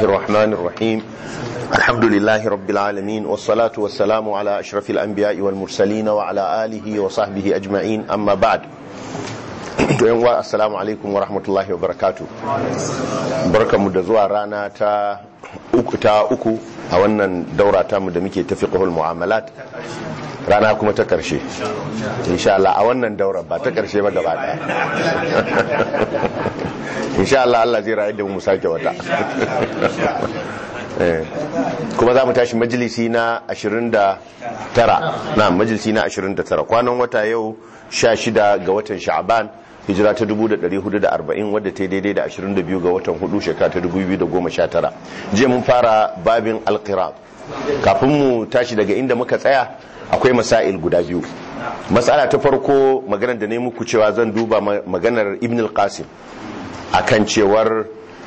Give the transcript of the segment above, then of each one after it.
الرحمن الرحيم الحمد لله رب العالمين والصلاة والسلام على أشرف الأنبياء والمرسلين وعلى آله وصحبه أجمعين أما بعد السلام عليكم ورحمة الله وبركاته بركة مدزوة رانا تا uku ta uku a wannan daura ta mu da muke ta fiqhul mu'amalat rana kuma ta karshe insha Allah a wannan daura ba ta karshe ba gaba daya insha Allah Allah zai rayu da mu sake wata kuma za mu tashi majalisi na 29 na majalisi na 29 kwanan wata yau 16 ga watan sha'ban hijira ta 1440 wadda ta daidai da 22 ga watan hudu shekara ta 2019 je mun fara babin alqirab kafin mu tashi daga inda muka tsaya akwai masail guda biyu matsala ta farko maganar da ne muku cewa zan duba maganar ibn al-qasim akan cewar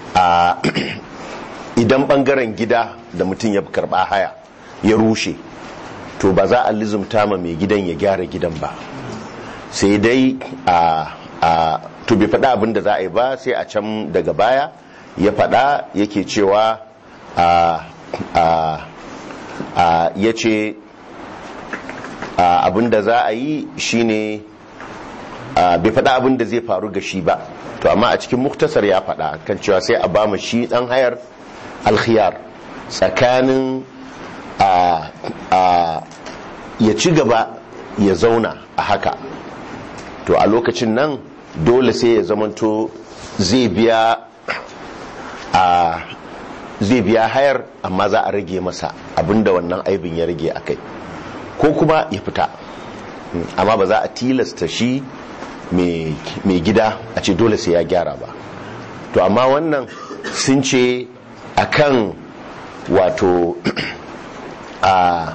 idan bangaren gida da mutum ya karba haya ya rushe to ba za a lizumta ma mai gidan ya gyara gidan ba sai dai a a to bai faɗa abin da za a yi ba sai a can daga baya ya faɗa yake cewa a a a ya ce abin da za a yi shine bai faɗa abin da zai faru ga shi ba to amma a cikin muktasar ya faɗa kan cewa sai a bama shi ɗan hayar alkhiyar tsakanin a ya ci gaba ya zauna a haka to a lokacin nan dole sai ya zamanto zai biya a zai biya hayar amma za a rage masa abinda wannan aibin ya rage a kai ko kuma ya fita amma ba za a tilasta shi mai gida a ce dole sai ya gyara ba to amma wannan sun ce akan wato a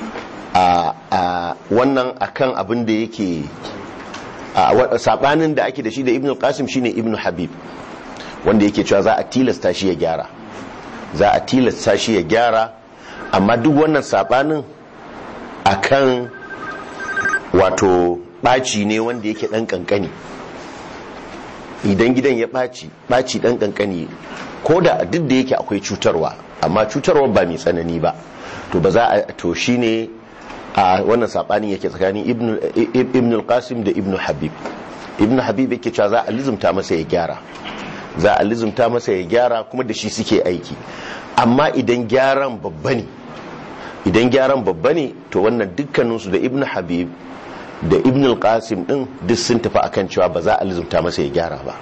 a wannan akan abin da yake sabanin da ake da shi da ibn qasim shine ibn habib wanda yake cewa za a tilasta shi ya gyara za a tilasta shi ya gyara amma duk wannan sabanin akan wato ɓaci ne wanda yake ɗan ƙanƙani idan gidan ya ɓaci ɓaci ɗan ƙanƙani ko da duk da yake akwai cutarwa amma cutarwa ba mai tsanani ba to ba za a to shine a wannan saɓanin yake tsakanin ibn al-qasim da ibn habib ibn habib yake cewa za a lizumta masa ya gyara za a lizumta masa ya gyara kuma da shi suke aiki amma idan gyaran babba ne idan gyaran babba ne to wannan dukkaninsu da ibn habib da ibn al-qasim din duk sun tafi akan cewa ba za a lizumta masa ya gyara ba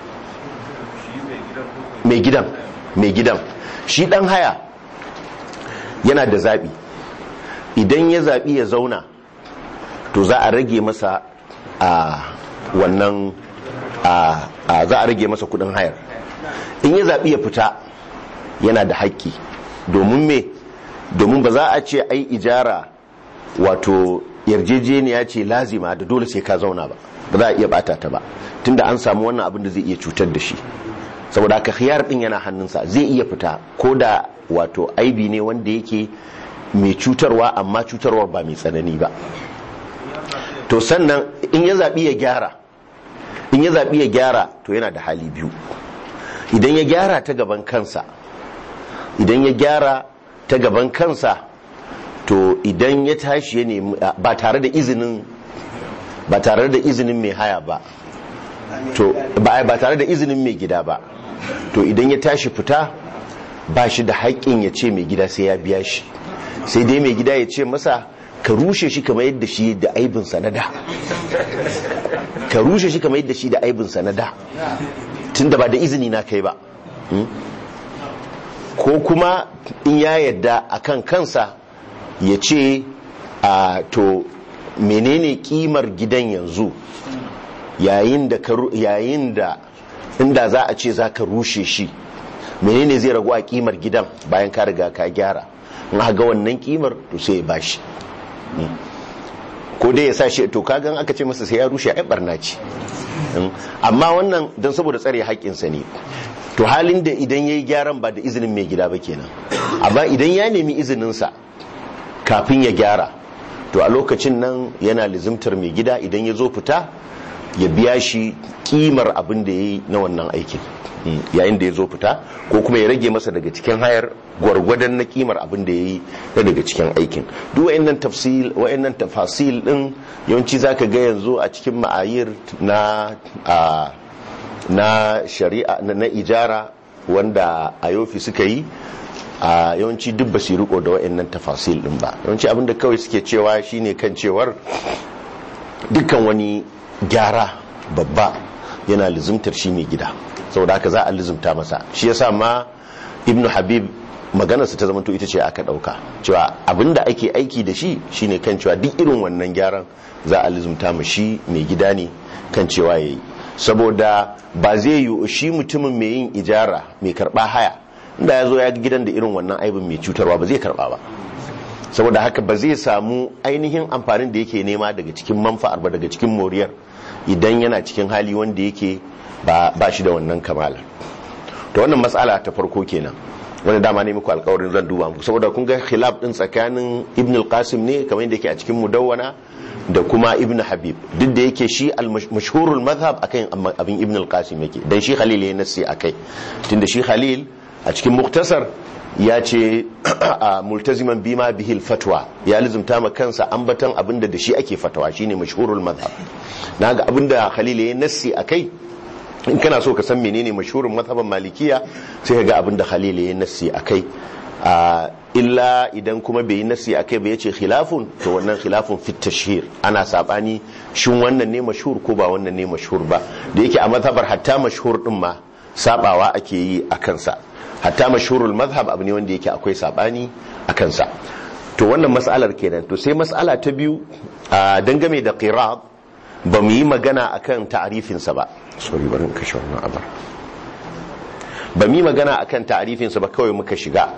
mai gidan mai gidan shi dan haya yana da zabi idan ya zabi ya zauna to za a rage masa a wannan a za a rage masa kudin hayar in ya zabi ya fita yana da haƙƙi domin me domin ba za a ce ai ijara wato yarjejeniya ce lazima da dole sai ka zauna ba ba za a iya bata ta ba tunda an samu wannan abin da zai iya cutar da shi saboda haka khiyar din yana hannunsa zai iya fita ko da wato aibi ne wanda yake mai cutarwa amma cutarwa ba mai tsanani ba to sannan in ya zaɓi ya gyara in ya zaɓi ya gyara to yana da hali biyu idan ya gyara ta gaban kansa idan ya gyara ta gaban kansa to idan ya tashi ya nemi ba tare da izinin ba tare da izinin mai haya ba to ba tare da izinin mai gida ba to idan ya tashi fita ba shi da haƙƙin ya ce mai gida sai ya biya shi sai dai mai gida ya ce masa ka rushe shi kamar yadda shi da aibin sanada ka rushe shi kamar yadda shi da aibin sanada tun da ba da izini na kai ba ko kuma in ya yadda akan kansa ya ce a to menene kimar gidan yanzu yayin da yayin da inda za a ce za ka rushe shi menene zai ragu a kimar gidan bayan ka riga ka gyara in ga wannan kimar to sai ya bashi ko dai ya sa shi to kagan aka ce masa sai ya rushe ai barna ce amma wannan don saboda tsare haƙƙinsa ne to halin da idan ya yi gyaran ba da izinin mai gida ba kenan amma idan ya nemi izininsa kafin ya gyara to a lokacin nan yana lizimtar mai gida idan ya zo fita ya biya shi kimar abin da ya yi na wannan aikin yayin da ya zo fita ko kuma ya rage masa daga cikin hayar gwargwadon na kimar abin da ya yi na daga cikin aikin duk wa'annan tafsil wa'annan tafasil din yawanci zaka ga yanzu a cikin ma'ayir na na shari'a na ijara wanda ayofi suka yi a yawanci duk ba su riko da wa'annan tafasil din ba yawanci abinda kawai suke cewa shine kan cewar dukkan wani gyara babba yana lizimtar shi mai gida saboda haka za a lizimta masa shi yasa ma ibnu habib maganarsa ta zamanto ita ce aka dauka cewa abinda ake aiki da shi shine kan cewa duk irin wannan gyaran za a lizimta ma shi mai gida ne kan cewa yayi saboda ba zai yi shi mutumin mai yin ijara mai karba haya inda ya zo ya ga gidan da irin wannan aibin mai cutarwa ba zai karba ba saboda haka ba zai samu ainihin amfanin da yake nema daga cikin manfa'ar ba daga cikin moriyar idan yana cikin hali wanda yake ba shi da wannan kamala to wannan matsala ta farko kenan wanda dama ne muku alkawarin zan duba muku saboda kun ga khilaf din tsakanin ibn al-qasim ne kamar yadda yake a cikin mudawwana da kuma ibn habib duk da yake shi al-mashhurul madhhab akan abin ibn al-qasim yake dan shi khalil ya nasi akai tunda shi khalil a cikin muktasar ya ce multaziman bima bihil fatwa ya lizumta ma kansa ambatan abinda da shi ake fatawa shine mashhurul madhhab naga abinda khalil ya nasi akai in kana so ka san menene mashhurin mazhaban malikiya sai ka ga abinda khalil ya nasi akai illa idan kuma bai yi nasi akai ba yace khilafun to wannan khilafun fit tashhir ana sabani shin wannan ne mashhur ko ba wannan ne mashhur ba da yake a mazhabar hatta mashhur din ma sabawa ake yi a kansa hatta mashhurul mazhab abu ne wanda yake akwai sabani a kansa to wannan mas'alar kenan to sai mas'ala ta biyu dangane da qirab ba mu yi magana akan ta'arifinsa ba sorry bari kashe wannan abar ba mu yi magana akan ta'arifinsa ba kawai muka shiga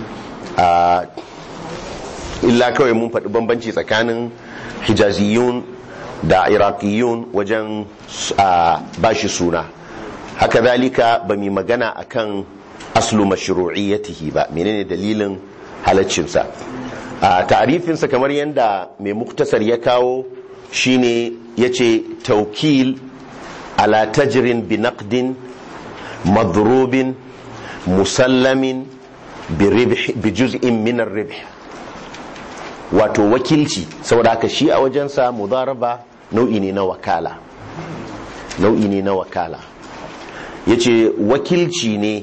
illa kawai mun faɗi bambanci tsakanin hijaziyun da iraqiyun wajen bashi suna haka zalika ba mu magana akan aslu mashru'iyyatihi ba menene dalilin halaccinsa a ta'arifinsa kamar yadda mai muktasar ya kawo shine yace taukil ala tajrin bi naqdin madrubin musallamin bi juz'in min ar-ribh wato wakilci saboda haka shi a wajensa mudaraba nau'i ne na wakala nau'i ne na wakala yace wakilci ne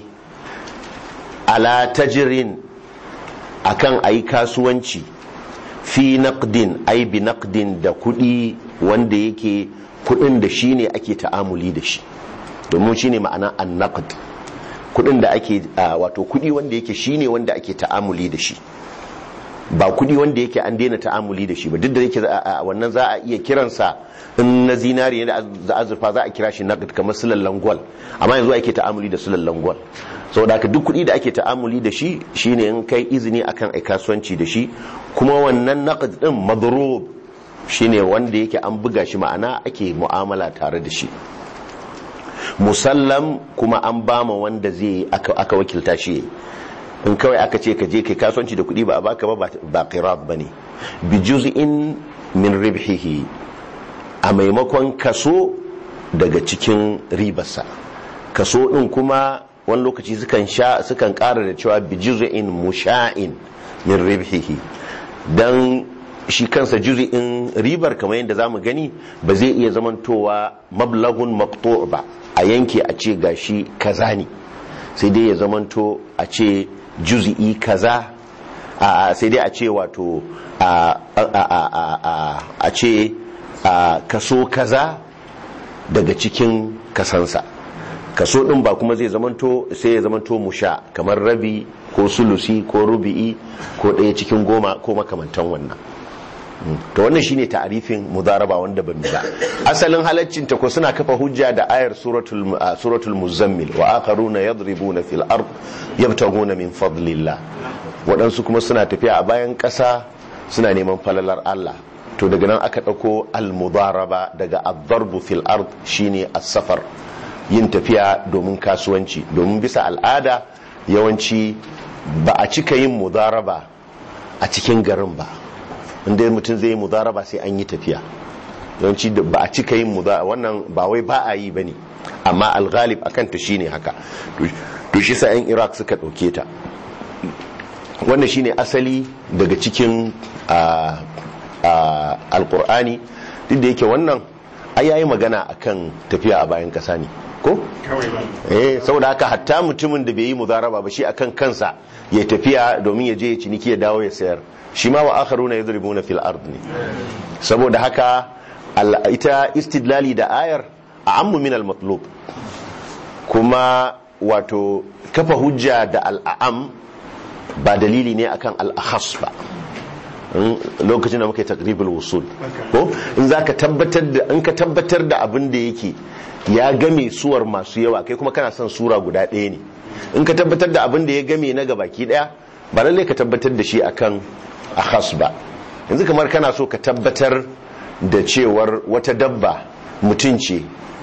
ala tajirin akan ayi kasuwanci fi naqdin ai bi naqdin da kudi wanda yake kudin da shi ne ake ta'amuli da shi domin shi ne ma'ana an naqd kudin da ake wato kudi wanda yake shi ne wanda ake ta'amuli da shi ba kudi wanda yake an daina ta'amuli da shi ba duk da yake wannan za a iya kiransa in na zinari da azurfa za a kira shi naqd kamar sulallan gwal amma yanzu ake ta'amuli da sulallan gwal saboda haka duk kudi da ake ta'amuli da shi shine in kai izini akan ai kasuwanci da shi kuma wannan naqd din madrub shine wanda yake an buga shi ma'ana ake mu'amala tare da shi musallam kuma an bama wanda zai aka wakilta shi in kawai aka ce ka je kai kasuwanci da kuɗi ba a baka ba ba qirab bane bi juz'in min ribhihi a maimakon kaso daga cikin ribarsa kaso din kuma wani lokaci sukan sha sukan ƙara da cewa bi juz'in musha'in min ribhihi dan shi kansa juz'in ribar kamar yadda zamu gani ba zai iya zamantowa mablagun maqtu' ba a yanke a ce gashi kaza ne sai dai ya zamanto a ce juz'i kaza a sai dai a ce wato a a ce kaso kaza daga cikin kasansa kaso din ba kuma zai zamanto sai ya zamanto musha kamar rabi ko sulusi ko rubi'i ko ɗaya cikin goma ko makamantan wannan to wannan shine ta'arifin mudaraba wanda ban ba asalin halaccin ta ko suna kafa hujja da ayar suratul suratul muzammil wa akharuna yadribuna fil ard yabtaguna min fadlillah waɗansu kuma suna tafiya a bayan ƙasa suna neman falalar Allah to daga nan aka ɗauko al-mudaraba daga ad-darbu fil ard shine as-safar yin tafiya domin kasuwanci domin bisa al'ada yawanci ba a cika yin mudaraba a cikin garin ba inda mutum zai yi mudaraba sai an yi tafiya yawanci ba a cika yin muda wannan ba wai ba a yi bane amma alghalib akan ta shine haka to shi sa yan iraq suka dauke ta wannan shine asali daga cikin alkur'ani duk da yake wannan ai yayi magana akan tafiya a bayan kasa ne ko eh saboda haka hatta mutumin da bai yi mudaraba ba shi akan kansa ya tafiya domin ya je ya ciniki ya dawo ya sayar shi ma wa akharuna yadribuna fil ard ne saboda haka ita istidlali da ayar a'ammu min al-matlub kuma wato kafa hujja da al'am ba dalili ne akan al-akhas ba lokacin da muka yi takribul wusul ko in zaka tabbatar da in ka tabbatar da abin da yake ya game suwar masu yawa kai kuma kana son sura guda ɗaya ne in ka tabbatar da abin da ya game na gabaki ɗaya ba lalle ka tabbatar da shi akan akhas ba yanzu kamar kana so ka tabbatar da cewar wata dabba mutum ce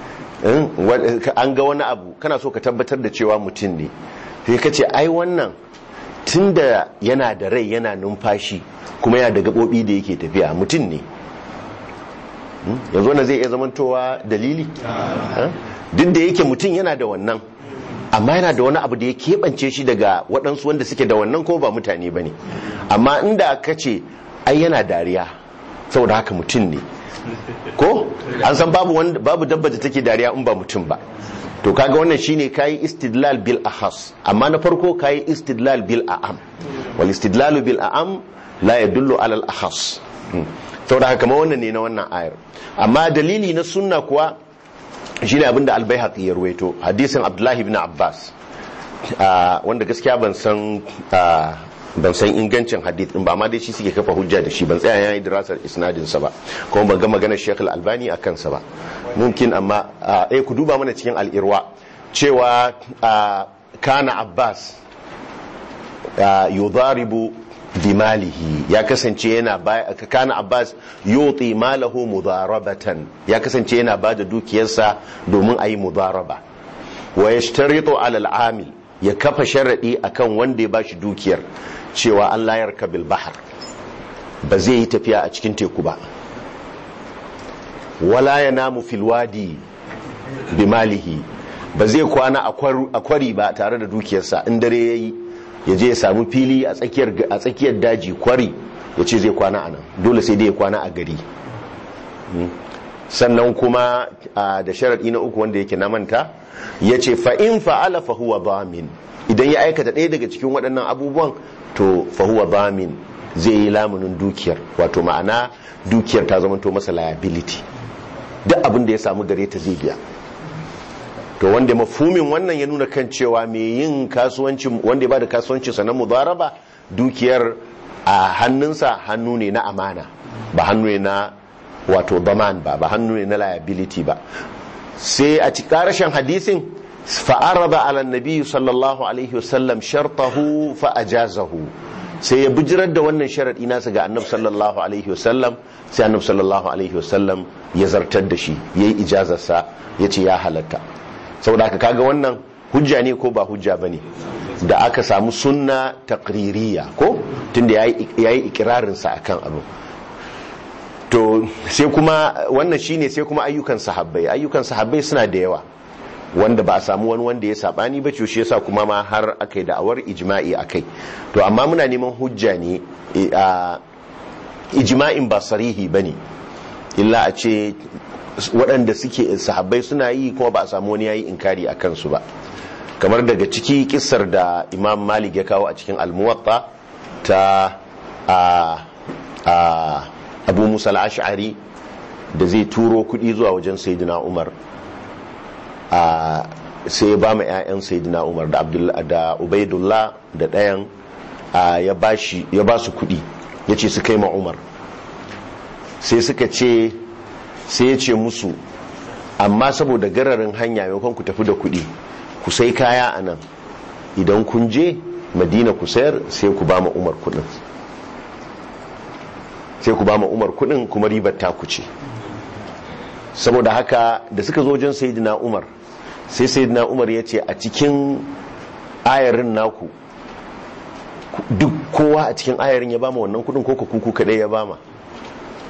an ga wani abu kana so ka tabbatar da cewa mutum ne sai ka ce ai wannan tun da yana da rai yana numfashi kuma yana da gaɓoɓi da yake tafiya mutum ne yanzu wannan zai iya zamantowa dalili duk da yake mutum yana da wannan amma yana da wani abu da ya keɓance shi daga waɗansu wanda suke da wannan ko ba mutane ba ne amma inda ka ce ai yana dariya saboda haka mutum ne ko an san babu babu dabba da take dariya in ba mutum ba to kaga wannan shine kayi istidlal bil ahas amma na farko kayi istidlal bil a'am wal istidlalu bil a'am la yadullu ala al ahas saboda haka kamar wannan ne na wannan ayar amma dalili na sunna kuwa shine abinda al-baihaqi ya ruwaito hadisin abdullahi ibn abbas wanda gaskiya ban san ban san ingancin hadith din ba ma dai shi suke kafa hujja da shi ban tsaya yayi dirasar isnadin sa ba kuma ban ga maganar Sheikh Al-Albani akan sa ba mumkin amma eh ku duba mana cikin al-Irwa cewa kana Abbas yudaribu bimalihi ya kasance yana kana Abbas yuti malahu mudarabatan ya kasance yana bada dukiyarsa domin ayi mudaraba wa yashtaritu ala al-amil ya kafa sharadi akan wanda ya bashi dukiyar cewa an layar kabil bahar ba zai yi tafiya a cikin teku ba wala ya namu filwadi bimalihi ba zai kwana a kwari ba tare da dukiyarsa in dare ya yi ya je ya samu fili a tsakiyar daji kwari ya ce zai kwana a nan dole sai dai ya kwana a gari sannan kuma da sharaɗi na uku wanda yake na manta ya ce fa'in fa'ala fahuwa bamin idan ya aikata ɗaya daga cikin waɗannan abubuwan to fahuwa bamin zai yi lamunin dukiyar wato ma'ana dukiyar ta zama to masa liability duk abin da ya samu gare ta zai biya to wanda mafumin wannan ya nuna kan cewa mai yin kasuwanci wanda ya bada kasuwanci sa na mudaraba dukiyar a hannunsa hannu ne na amana ba hannu ne na wato daman ba ba hannu ne na liability ba sai a ci karashin hadisin fa'araba ala nabi sallallahu alaihi wasallam shartahu fa ajazahu sai ya bijirar da wannan sharadi nasa ga annabi sallallahu alaihi wasallam sai annabi sallallahu alaihi wasallam ya zartar da shi yayi ijazarsa yace ya halatta saboda haka kaga wannan hujja ne ko ba hujja bane da aka samu sunna taqririya ko tunda yayi yayi ikirarin sa akan abu to sai kuma wannan shine sai kuma ayyukan sahabbai ayyukan sahabbai suna da yawa wanda ba a samu wani wanda ya sabani ba shi yasa kuma ma har aka yi da'awar ijma'i akai to amma muna neman hujja ne a ijma'in ba sarihi bane illa a ce waɗanda suke sahabbai suna yi kuma ba a samu wani yayi inkari a kansu ba kamar daga ciki kissar da imam malik ya kawo a cikin almuwatta ta a abu musa al-ash'ari da zai turo kuɗi zuwa wajen sayyidina umar sai ya ba ma 'ya'yan sayyidina umar da da ubaidullah da ɗayan ya ba su kuɗi ya ce su kai ma umar sai suka ce sai ya ce musu amma saboda gararin hanya maimakon ku tafi da kuɗi ku sai kaya a nan idan kun je madina ku sayar sai ku ba ma umar kuɗin sai ku ba ma umar kuɗin kuma ribar ta ku ce saboda haka da suka zo wajen sayidina umar sai sayidina umar ya ce a cikin ayarin naku duk kowa a cikin ayarin ya bama wannan kudin ko kuku kadai ya bama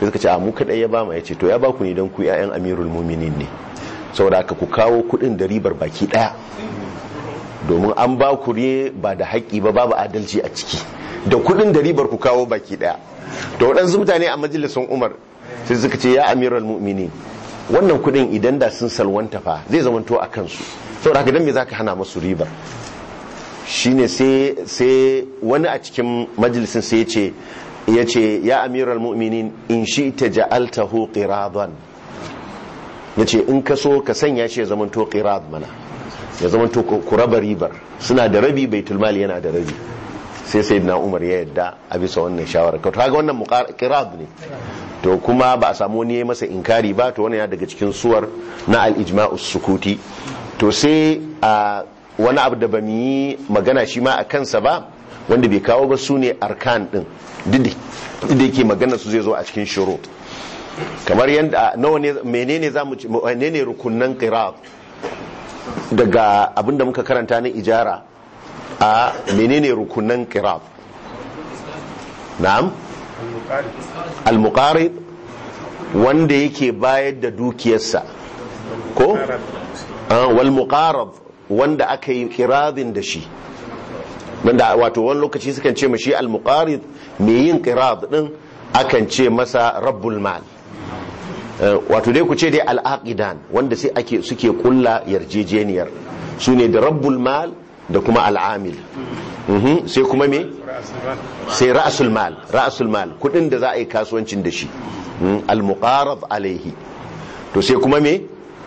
sai suka ce a mu kadai ya ba mu yace to ya ba ku ne don ku ƴaƴan amirul mu'minin ne saboda haka ku kawo kudin da ribar baki daya domin an ba ku ne ba da haƙƙi ba babu adalci a ciki da kudin da ribar ku kawo baki daya to waɗansu mutane a majalisun umar sai suka ce ya amiral mu'minin wannan kudin idan da sun salwanta fa zai zamanto a kansu saboda haka dan me zaka hana musu ribar shine sai sai wani a cikin majalisin sai ya ce ya ce ya amiral mu'minin in shi ta ja'altahu qiradan ya ce in ka so ka sanya shi ya zamanto qirad mana ya zamanto ku raba ribar suna da rabi baitul mali yana da rabi sai sai na umar ya yadda a bisa wannan shawara ka ga wannan qirad ne to kuma ba a samu wani ya masa inkari ba to wannan ya daga cikin suwar na al-ijma'u sukuti to sai a wani abu da ba mu yi magana shi ma a kansa ba wanda bai kawo ba su ne arkan din duk da yake magana su zai zo a cikin shurut kamar yadda nawa ne menene zamu ci menene rukunnan qira'at daga abinda muka karanta na ijara a menene rukunnan qira'at na'am al-muqarib wanda yake bayar da dukiyarsa ko wal muqarab wanda aka yi kiradin da shi wanda wato wani lokaci sukan ce mashi al-muqarid mai yin qirad din akan ce masa rabbul mal wato dai ku ce dai al-aqidan wanda sai ake suke kulla yarjejeniyar sune da rabbul mal da kuma al-amil sai kuma me sai ra'sul mal ra'sul mal kudin da za a yi kasuwancin da shi al-muqarab alaihi to sai kuma me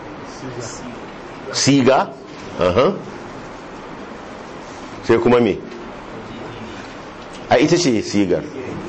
siga sai kuma me a ita ce sigar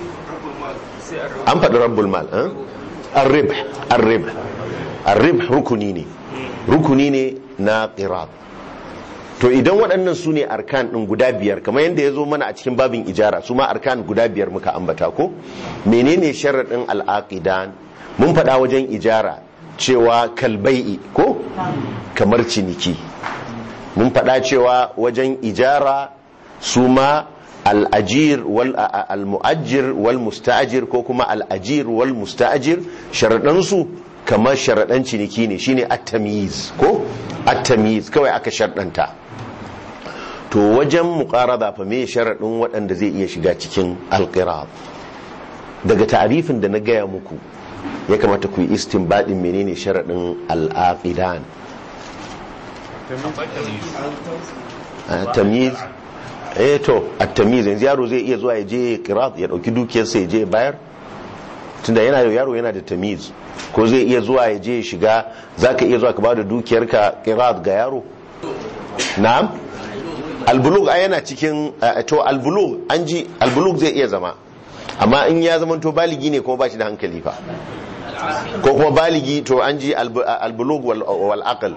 an faɗi rabbul mal arrib arrib arrib rukuni ne rukuni ne na qirab to idan waɗannan su ne arkan ɗin guda biyar kamar yadda ya zo mana a cikin babin ijara su ma arkan guda biyar muka ambata ko menene sharaɗin al'aqidan mun faɗa wajen ijara cewa kalbai'i ko kamar ciniki mun faɗa cewa wajen ijara su ma al'ajir wal al-mu'ajjir wal musta'jir ko kuma al'ajir wal musta'jir sharaɗansu kamar sharaɗan ciniki ne shine at-tamyiz ko at-tamyiz kawai aka sharɗanta to wajen muqarada fa me sharaɗin waɗanda zai iya shiga cikin alqirab daga ta'arifin da na gaya muku ya kamata ku yi istinbadin menene sharaɗin al'aqidan tamyiz eh to at-tamyiz yanzu yaro zai iya zuwa ya je qirat ya dauki dukiyarsa ya je bayar tunda yana da yaro yana da tamyiz ko zai iya zuwa ya je ya shiga zaka iya zuwa ka bada dukiyarka qirat ga yaro na'am albulug ai yana cikin to albulug an ji albulug zai iya zama amma in ya zama to baligi ne kuma ba shi da hankali fa ko kuma baligi to an ji albulug wal aql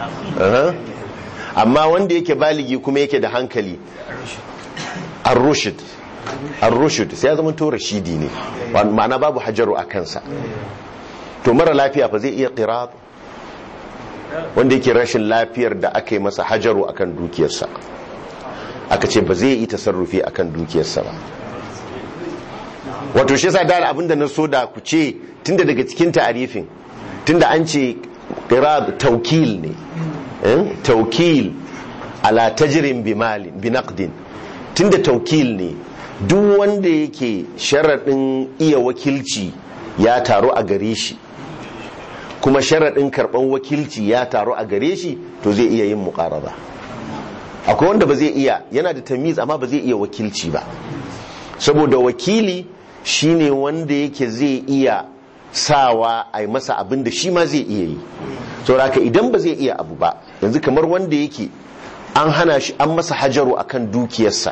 amma wanda yake baligi kuma yake da hankali ar-rushd ar-rushd sai ya zama to rashidi ne ma'ana babu hajaru a kansa to mara lafiya fa zai iya qirat wanda yake rashin lafiyar da aka yi masa hajaru akan dukiyarsa aka ce ba zai yi tasarrufi akan dukiyarsa ba wato shi yasa da abinda na so da ku ce tunda daga cikin ta'arifin tunda an ce qirad tawkil ne taukil ala tajirin bimalin binaqdin tunda taukil ne duk wanda yake sharaɗin iya wakilci ya taru a gare shi kuma sharaɗin karɓar wakilci ya taru a gare shi to zai iya yin muƙaraba akwai wanda ba zai iya yana da tamiz amma ba zai iya wakilci ba saboda wakili shine wanda yake zai iya sawa a masa abin da shi ma zai iya yi sauraka idan ba zai iya abu ba yanzu kamar wanda yake an hana shi an masa hajaru akan dukiyarsa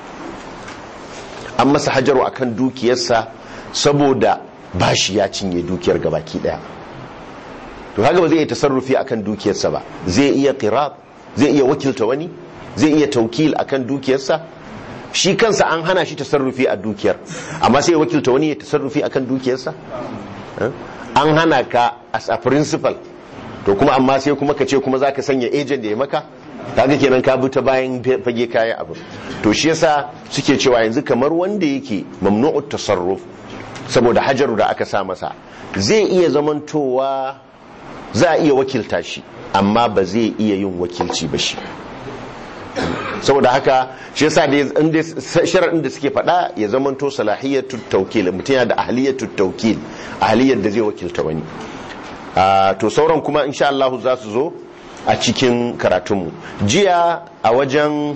an masa hajaru akan dukiyarsa saboda bashi ya cinye dukiyar gabaki daya to haka ba zai iya tasarrufi akan dukiyarsa ba zai iya qirat zai iya wakilta wani zai iya taukil akan dukiyarsa shi kansa an hana shi tasarrufi a dukiyar amma sai ya wakilta wani ya tasarrufi akan dukiyarsa an hana ka as a principal to kuma amma sai kuma ka ce kuma zaka sanya agent da ya maka kaga kenan ka bi ta bayan fage kaya abu to shi yasa suke cewa yanzu kamar wanda yake mamnu'ut tasarruf saboda hajaru da aka sa masa zai iya zamantowa za a iya wakilta shi amma ba zai iya yin wakilci ba shi saboda haka shi yasa da inda sharadin da suke faɗa ya zamanto salahiyatu tawkil mutum yana da ahliyatu tawkil ahliyar da zai wakilta wani to sauran kuma insha Allah za su zo a cikin karatunmu jiya a wajen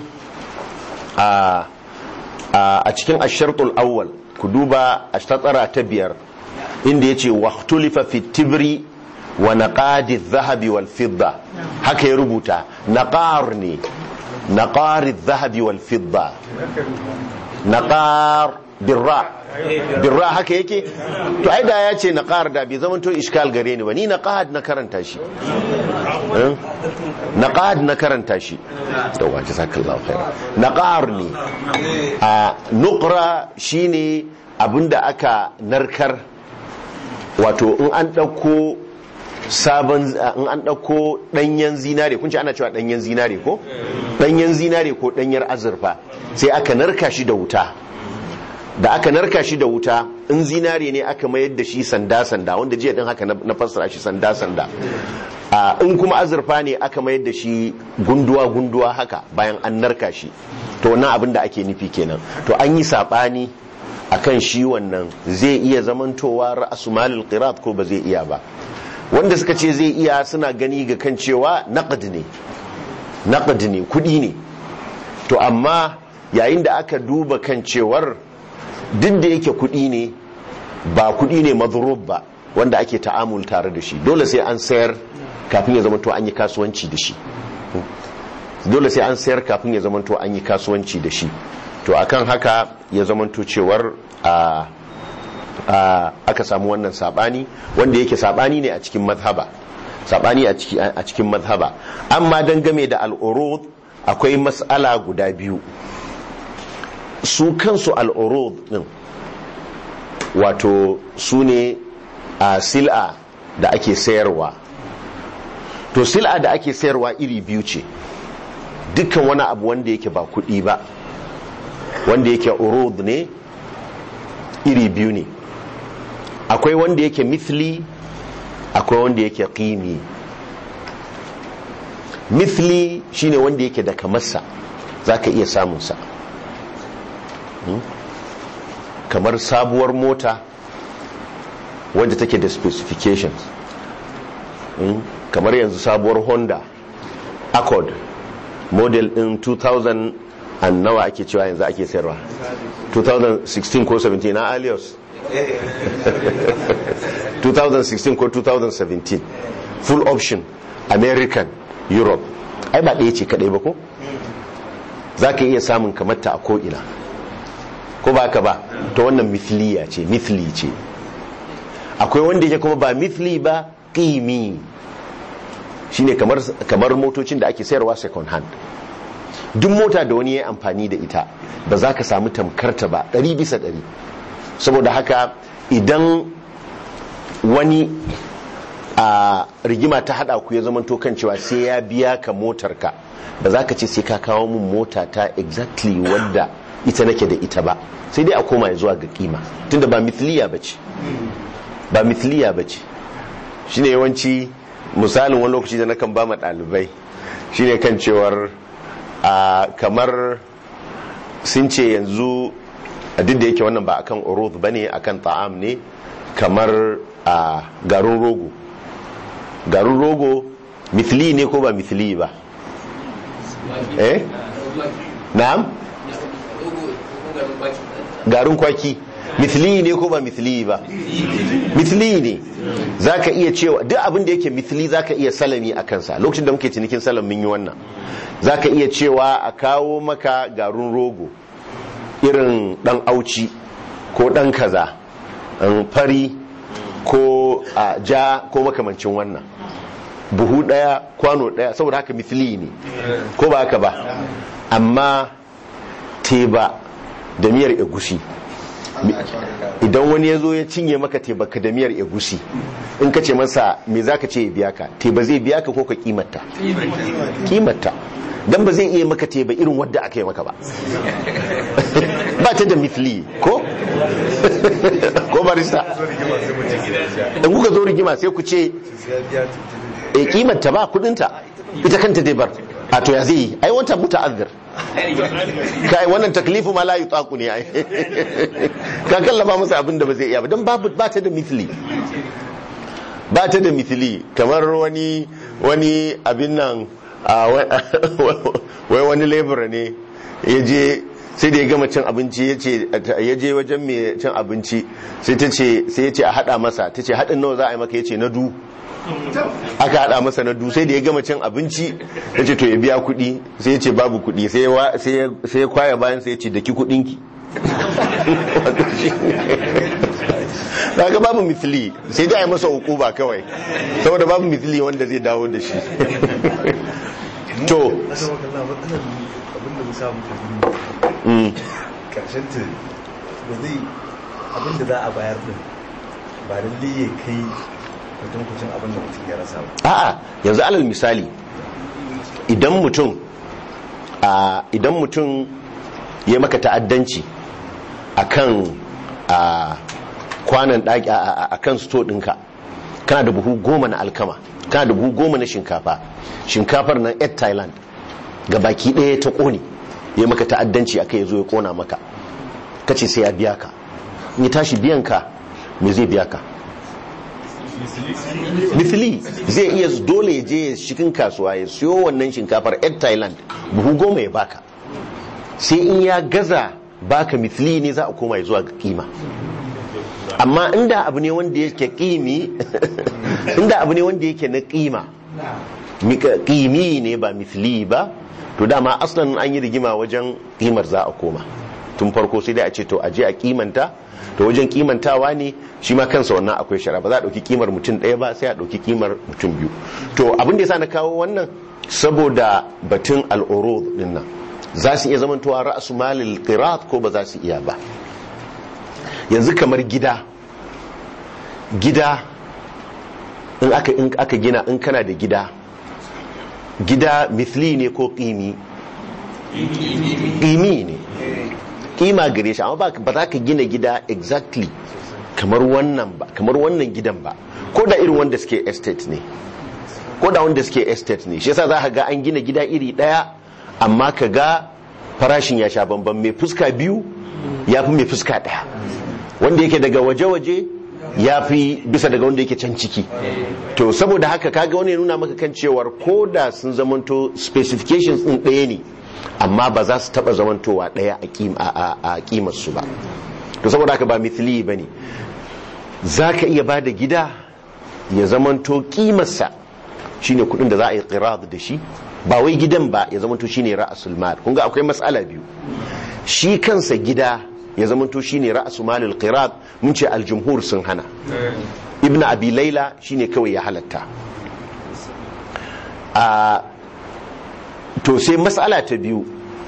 a cikin ashartul awwal ku duba a tatsara ta biyar inda yace waqtulifa fi tibri wa naqadi adh-dhahabi wal fidda haka ya rubuta naqar ne naqar adh-dhahabi wal fidda naqar birra birra haka yake to ai da ya ce naqar da bai zama to iskal gare ni ba ni naqad na karanta shi naqad na karanta shi to wa jazakallahu khair naqar ne a nuqra shine abinda aka narkar wato in an dauko sabon in an dauko danyen zinare kun ce ana cewa danyen zinare ko danyen zinare ko danyar azurfa sai aka narka shi da wuta da aka narka shi da wuta in zinare ne aka mayar da shi sanda-sanda wanda jiya din haka na fassara shi sanda-sanda in kuma azurfa ne aka mayar da shi gunduwa-gunduwa haka bayan an narka shi to wannan abin da ake nufi kenan to an yi saɓani akan shi wannan zai iya zamantowa ra'asu malil qirat ko ba zai iya ba wanda suka ce zai iya suna gani ga kan cewa naqd ne naqd ne kudi ne to amma yayin da aka duba kan cewar duk da yake kuɗi ne ba kuɗi ne mazurub ba wanda ake ta'amul tare da shi dole sai an sayar kafin ya zamanto an yi kasuwanci da shi dole sai an sayar kafin ya zamanto an yi kasuwanci da shi to akan haka ya zamanto cewar a aka samu wannan sabani wanda yake sabani ne a cikin mazhaba sabani a cikin mazhaba amma dangame da al'urud akwai mas'ala guda biyu su kansu al'urud din wato su ne a sil'a da ake sayarwa to sil'a da ake sayarwa iri biyu ce dukkan wani abu wanda yake ba kuɗi ba wanda yake urud ne iri biyu ne akwai wanda yake mithli akwai wanda yake qimi mithli shine wanda yake da kamarsa zaka iya samunsa kamar sabuwar mota wadda take da specifications kamar yanzu sabuwar honda accord model din 2000 and nawa ake cewa yanzu ake sayarwa 2016 ko 17 na alios 2016 ko 2017 full option american europe ai ba ɗaya ce kaɗai ba ko za ka iya samun kamata a ko'ina ko ba ka ba ta wannan mithliya ce mithli ce akwai wanda yake kuma ba mithli ba ƙimi shine kamar kamar motocin da ake sayarwa second hand duk mota da wani ya amfani da ita ba za ka samu tamkarta ba ɗari bisa ɗari saboda haka idan wani a rigima ta hada ku ya zama kan cewa sai ya biya ka motarka ba za ka ce sai ka kawo mun mota ta exactly wadda ita nake da ita ba sai dai a koma zuwa ga kima tunda ba mithliya ba ce ba mithliya ba ce shine yawanci misalin wani lokaci da na kan ba ma ɗalibai shine kan cewar a kamar sun ce yanzu a duk da yake wannan ba akan urud ba ne akan ta'am ne kamar a garin rogo garin rogo mithli ne ko ba mithli ba eh na'am garin kwaki mithli ne ko ba mithli ba mithli ne zaka iya cewa duk abin da yake mithli zaka iya salami a kansa lokacin da muke cinikin salam mun yi wannan zaka iya cewa a kawo maka garin rogo irin dan auci ko dan kaza fari ko a ja ko makamancin wannan buhu daya kwano daya saboda haka mithli ne ko ba haka ba amma teba da miyar egusi idan wani ya zo ya cinye maka tebaka da miyar egusi in ka ce masa me za ka ce ya biya ka teba zai biya ka ko ka kimata kimata don ba zai iya maka teba irin wadda aka yi maka ba ba ta da mithli ko ko barista in kuka zo rigima sai ku ce e kimar ta ba kudinta ita kanta dai bar a to ya zai yi ai wanta muta'azzir kai wannan taklifu ma la yutaqu ne ai ka kallafa masa abin da ba zai iya ba dan babu ba ta da mithli ba ta da mithli kamar wani wani abin nan a wai wani labor ne ya je sai da ya gama cin abinci ya je wajen mai cin abinci sai ta ce sai ya ce a hada masa ta ce haɗin nawa za a yi maka ya ce na du aka hada masa na du sai da ya gama cin abinci ya ce to ya biya kuɗi sai ya ce babu kuɗi sai ya kwaya bayan sai ya ce daki kuɗinki daga babu mithili sai dai a yi masa ba kawai saboda babu mithili wanda zai dawo da shi to karshen ta ba zai abinda za a bayar din ba lalle ya kai kucin abin da mutum ya rasa ba a'a yanzu alal misali idan mutum a idan mutum ya maka ta'addanci akan a kwanan daki a kan sto ɗinka kana da buhu goma na alkama kana da buhu goma na shinkafa shinkafar nan 8 thailand ga baki ɗaya ta ƙone ya maka ta'addanci aka ya zo ya ƙona maka ka ce sai ya biya ka in ya tashi biyan ka me zai biya ka mithili zai iya dole ya je cikin kasuwa ya siyo wannan shinkafar 8 thailand buhu goma ya baka sai in ya gaza baka mithili ne za a koma ya zuwa ga kima amma inda abu ne wanda yake kimi inda abu ne wanda yake na kima kimi ne ba mithli ba to dama aslan an yi rigima wajen kimar za a koma tun farko sai dai a ce to aje a kimanta to wajen kimantawa ne shi ma kansa wannan akwai shara ba za a ɗauki kimar mutum ɗaya ba sai a ɗauki kimar mutum biyu to abin da yasa na kawo wannan saboda batun al'urud din nan za su iya zamantowa ra'asu malil qirat ko ba za su iya ba yanzu kamar gida gida in aka in aka gina in kana da gida gida mithli ne ko qimi qimi ne kima gare shi amma ba za ka gina gida exactly kamar wannan ba kamar wannan gidan ba ko da irin wanda suke estate ne ko da wanda suke estate ne shi yasa za ka ga an gina gida iri daya amma ka ga farashin ya sha bamban mai fuska biyu ya fi mai fuska daya wanda yake daga waje-waje ya fi bisa daga wanda yake can ciki to saboda haka kaga wani nuna maka kan cewar ko da sun zamanto specifications din ɗaya ne amma ba za su taɓa zamantowa ɗaya a ƙimarsu ba to saboda haka ba mithili ba ne za ka iya ba da gida ya zamanto ƙimarsa shine kuɗin da za a yi ƙirar da shi ba wai gidan ba ya zamanto shine ra'asul mal kun ga akwai matsala biyu shi kansa gida ya zamanto shine ra'asu malil qirab mun ce aljumhur sun hana ibnu abi laila shine kawai ya halatta a to sai mas'ala ta biyu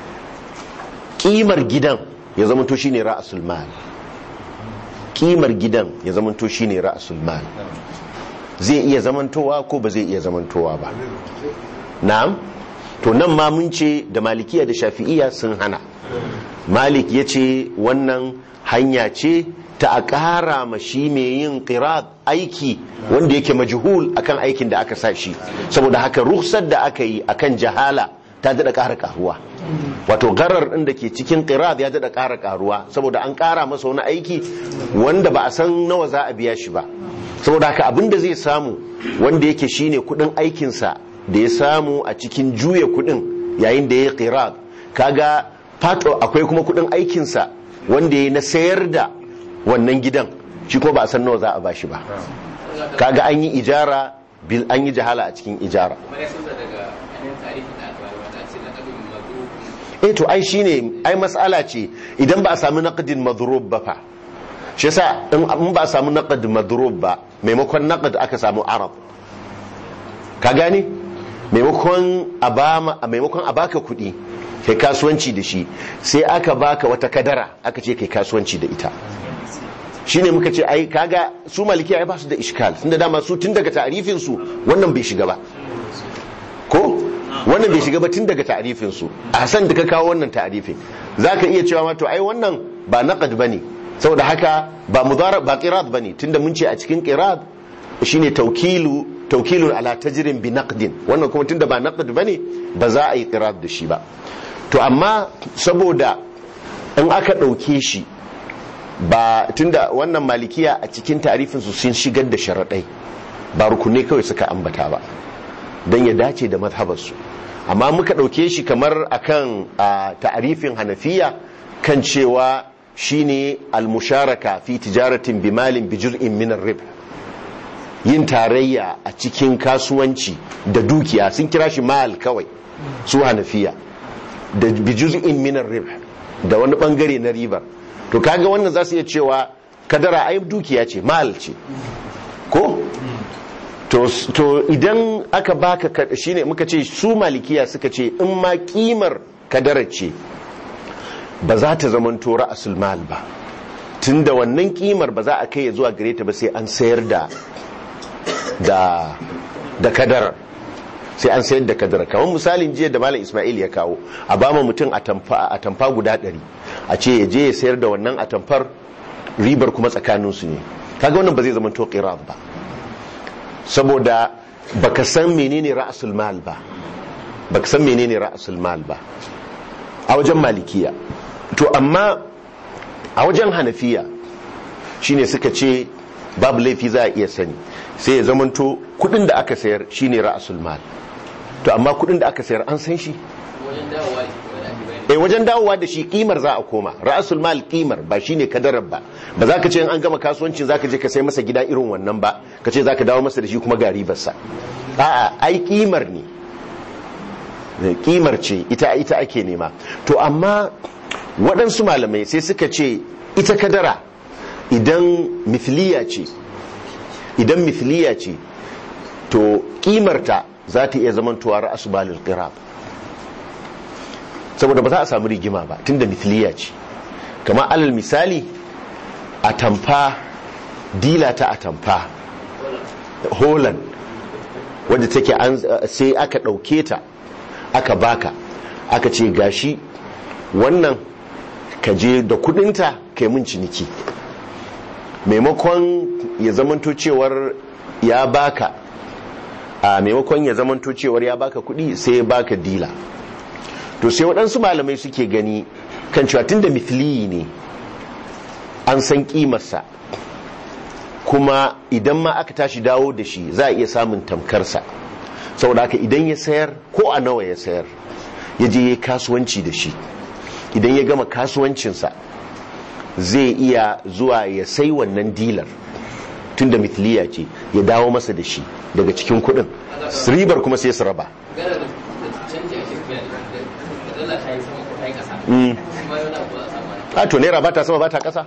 kimar gidan ya zamanto shine ra'asul mal kimar gidan ya zamanto shine ra'asul mal zai iya zamantowa ko ba zai iya zamantowa ba na'am to nan ma mun ce da malikiya da shafi'iya sun hana malik ya ce wannan hanya ce ta a ƙara ma shi mai yin ƙirat aiki wanda yake majhul akan aikin da aka sa shi saboda haka ruhsar da aka yi akan jahala ta daɗa ƙara ƙaruwa wato garar ɗin da ke cikin ƙirat ya daɗa ƙara ƙaruwa saboda an ƙara masa wani aiki wanda ba a san nawa za a biya shi ba saboda haka abin da zai samu wanda yake shine kuɗin aikinsa da ya samu a cikin juya kuɗin yayin da ya yi ƙirat kaga fato akwai kuma kudin aikinsa wanda ya na sayar da wannan gidan shi kuma ba a san nawa za a bashi ba kaga an yi ijara bil an yi jahala a cikin ijara eh to ai shine ai mas'ala ce idan ba a samu naqdin madrub ba fa shi yasa in ba a samu naqd madrub ba maimakon naqd aka samu arab ka gane maimakon a maimakon a baka kuɗi kai kasuwanci da shi sai aka baka wata kadara aka ce kai kasuwanci da ita shine muka ce ai kaga su malikiya ai ba su da iskal tunda dama su tun daga ta'arifin su wannan bai shiga ba ko wannan bai shiga ba tun daga ta'arifin su a san da ka kawo wannan ta'arifin zaka iya cewa ma to ai wannan ba naqad bane saboda haka ba mudara ba qirad bane tunda mun ce a cikin qirad shine tawkilu tawkilun ala tajrin bi naqdin wannan kuma tunda ba naqd bane ba za a yi qirad da shi ba to amma saboda in aka dauke shi ba tunda wannan malikiya a cikin tarifin su sun shigar da sharaɗai ba rukunai kawai suka ambata ba don ya dace da mazhabarsu amma muka ɗauke shi kamar akan a ta'arifin hanafiya kan cewa shine almusharaka fi tijaratin bimalin bijir'in minar rib yin tarayya a cikin kasuwanci da dukiya sun kira shi mal kawai su hanafiya da bijir'in minar rib da wani bangare na ribar to kaga wannan za su iya cewa kadara ai dukiya ce mal ce ko to, to idan aka baka shine muka ce su malikiya suka ce in ma kimar kadara ce ba za ta zama tora asul mal ba tunda wannan kimar ba za a kai ya zuwa gare ta ba sai an sayar da da da kadara sai an sayar da kadara kamar misalin jiya da malam ismail ya kawo a ba ma mutum a tamfa guda ɗari a ce ya je ya sayar da wannan a tamfar ribar kuma tsakaninsu ne kaga wannan ba zai zama to ba saboda baka san menene ra'asul mal ba baka san menene ra'asul mal ba a wajen malikiya to amma a wajen hanafiya shine suka ce babu laifi za a iya sani sai ya zamanto kudin da aka sayar shine ra'asul mal to amma kudin da aka sayar an san shi eh wajen dawowa da shi kimar za a koma ra'asul mal kimar ba shine kadarar ba ba za ka ce an gama kasuwancin za ka je ka sai masa gida irin wannan ba ka ce za ka dawo masa da shi kuma ga ribarsa a'a ai kimar ne kimar ce ita ita ake nema to amma waɗansu malamai sai suka ce ita kadara idan mithliya ce idan mithliya ce to kimarta za ta iya zamantowa ra'asu balil qirab saboda ba za a samu rigima ba tunda mithliya ce kamar alal misali atamfa dila ta atamfa holland wadda take sai aka ɗauke ta aka baka aka ce gashi wannan ka je da kudinta kai mun ciniki maimakon ya zamanto cewar ya baka a maimakon ya zamanto cewar ya baka kudi sai ya baka dila to sai waɗansu malamai suke gani kan cewa tun da mithliyi ne an san kimarsa kuma idan ma aka tashi dawo da shi za a iya samun tamkarsa saboda haka idan ya sayar ko a nawa ya sayar ya je ya kasuwanci da shi idan ya gama kasuwancinsa zai iya zuwa ya sai wannan dilar tun da mithliya ce ya dawo masa da shi daga cikin kudin ribar kuma sai su raba a to naira ba ta sama ba ta kasa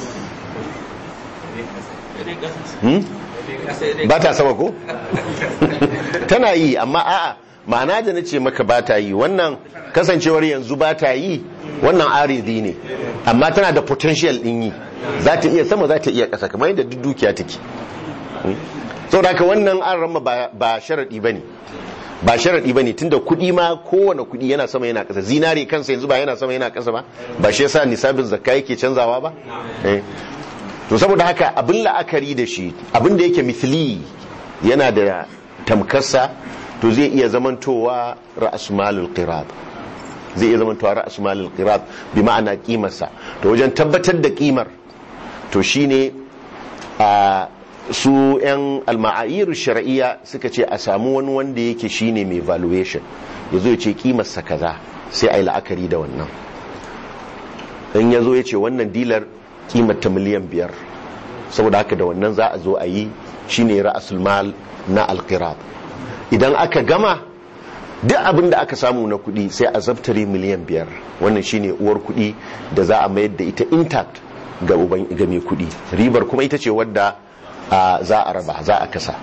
ba ta sama ko tana yi amma a'a ma'ana da na ce maka ba ta yi wannan kasancewar yanzu ba ta yi wannan aridi ne amma tana da potential din yi za ta iya sama za ta iya kasa kamar yadda duk dukiya take sau da haka wannan an rama ba sharaɗi ba ne ba sharaɗi ba ne tun da kuɗi ma kowane kuɗi yana sama yana ƙasa zinare kansa yanzu ba yana sama yana ƙasa ba ba shi yasa nisabin zakka yake canzawa ba to saboda haka abin la'akari da shi abin da yake mithli yana da tamkarsa to zai iya zamantowa ra'asmalul qirab zai iya zamantowa ra'asmalul qirab bi ma'ana kimarsa to wajen tabbatar da kimar to shine a su yan alma'ayir shar'iyya suka ce a samu wani wanda yake shine mai valuation yazo ya ce kimarsa kaza sai ai la'akari da wannan in yazo ya ce wannan dilar kimar ta miliyan biyar saboda haka da wannan za a zo a yi shine ra'asul mal na alqirab idan aka gama duk abin da aka samu na kuɗi sai a zabtare miliyan biyar wannan shine uwar kuɗi da za a mayar da ita intact ga ga mai kuɗi ribar kuma ita ce wadda za a raba za a kasa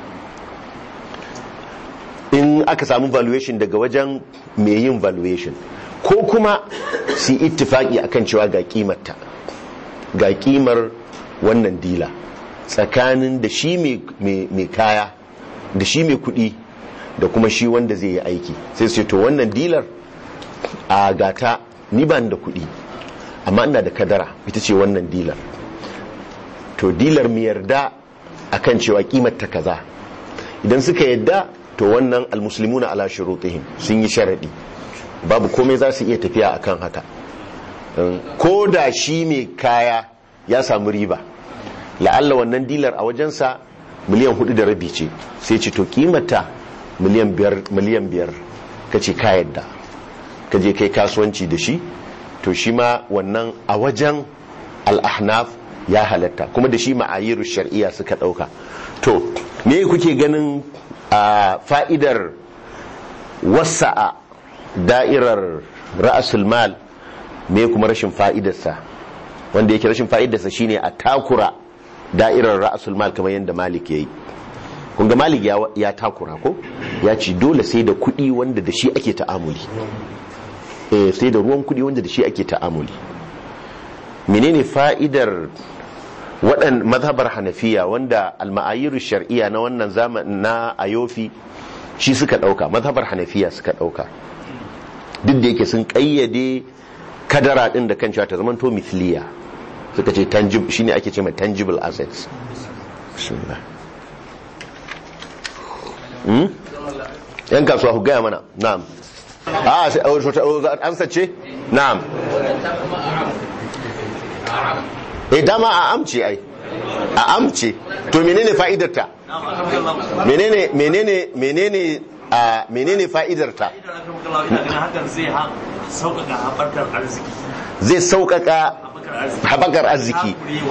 in aka samu valuation daga wajen mai yin valuation ko kuma su ittifaki akan cewa ga kimarta ga kimar wannan dila tsakanin da shi mai kaya da shi mai kudi da kuma shi wanda zai yi aiki sai sai to wannan dilar a gata ni ban da kudi amma ina da kadara ita ce wannan dilar to dilar mu yarda akan cewa kimar ta kaza idan suka yadda to wannan almuslimuna ala shurutihim sun yi sharadi babu komai za su iya tafiya akan haka ko da shi mai kaya ya samu riba la'alla wannan dilar a wajensa miliyan hudu da rabi ce sai ce to kimata miliyan biyar miliyan biyar ka ce ka yadda ka je kai kasuwanci da shi to shi ma wannan a wajen al'ahnaf ya halatta kuma da shi ma'ayiru shari'a suka dauka to me kuke ganin a fa'idar wasa'a da'irar ra'asul mal me kuma rashin fa'idarsa wanda yake rashin fa'idarsa shine a takura da'irar ra'asul mal kamar yadda malik yayi kun ga malik ya takura ko ya ci dole sai da kuɗi wanda da shi ake ta'amuli eh sai da ruwan kuɗi wanda da shi ake ta'amuli menene fa'idar waɗan mazhabar hanafiya wanda alma'ayiru shar'iyya na wannan zaman na ayofi shi suka ɗauka mazhabar hanafiya suka ɗauka duk da yake sun ƙayyade kadara ɗin da kan cewa ta zamanto mithliya suka ce tangible shine ake ce mai tangible assets yan kasuwa ku gaya mana na'am a an sace na'am eh dama a amce ai a amce to menene fa'idarta menene menene menene a menene fa'idarta zai sauƙaƙa haɓakar arziki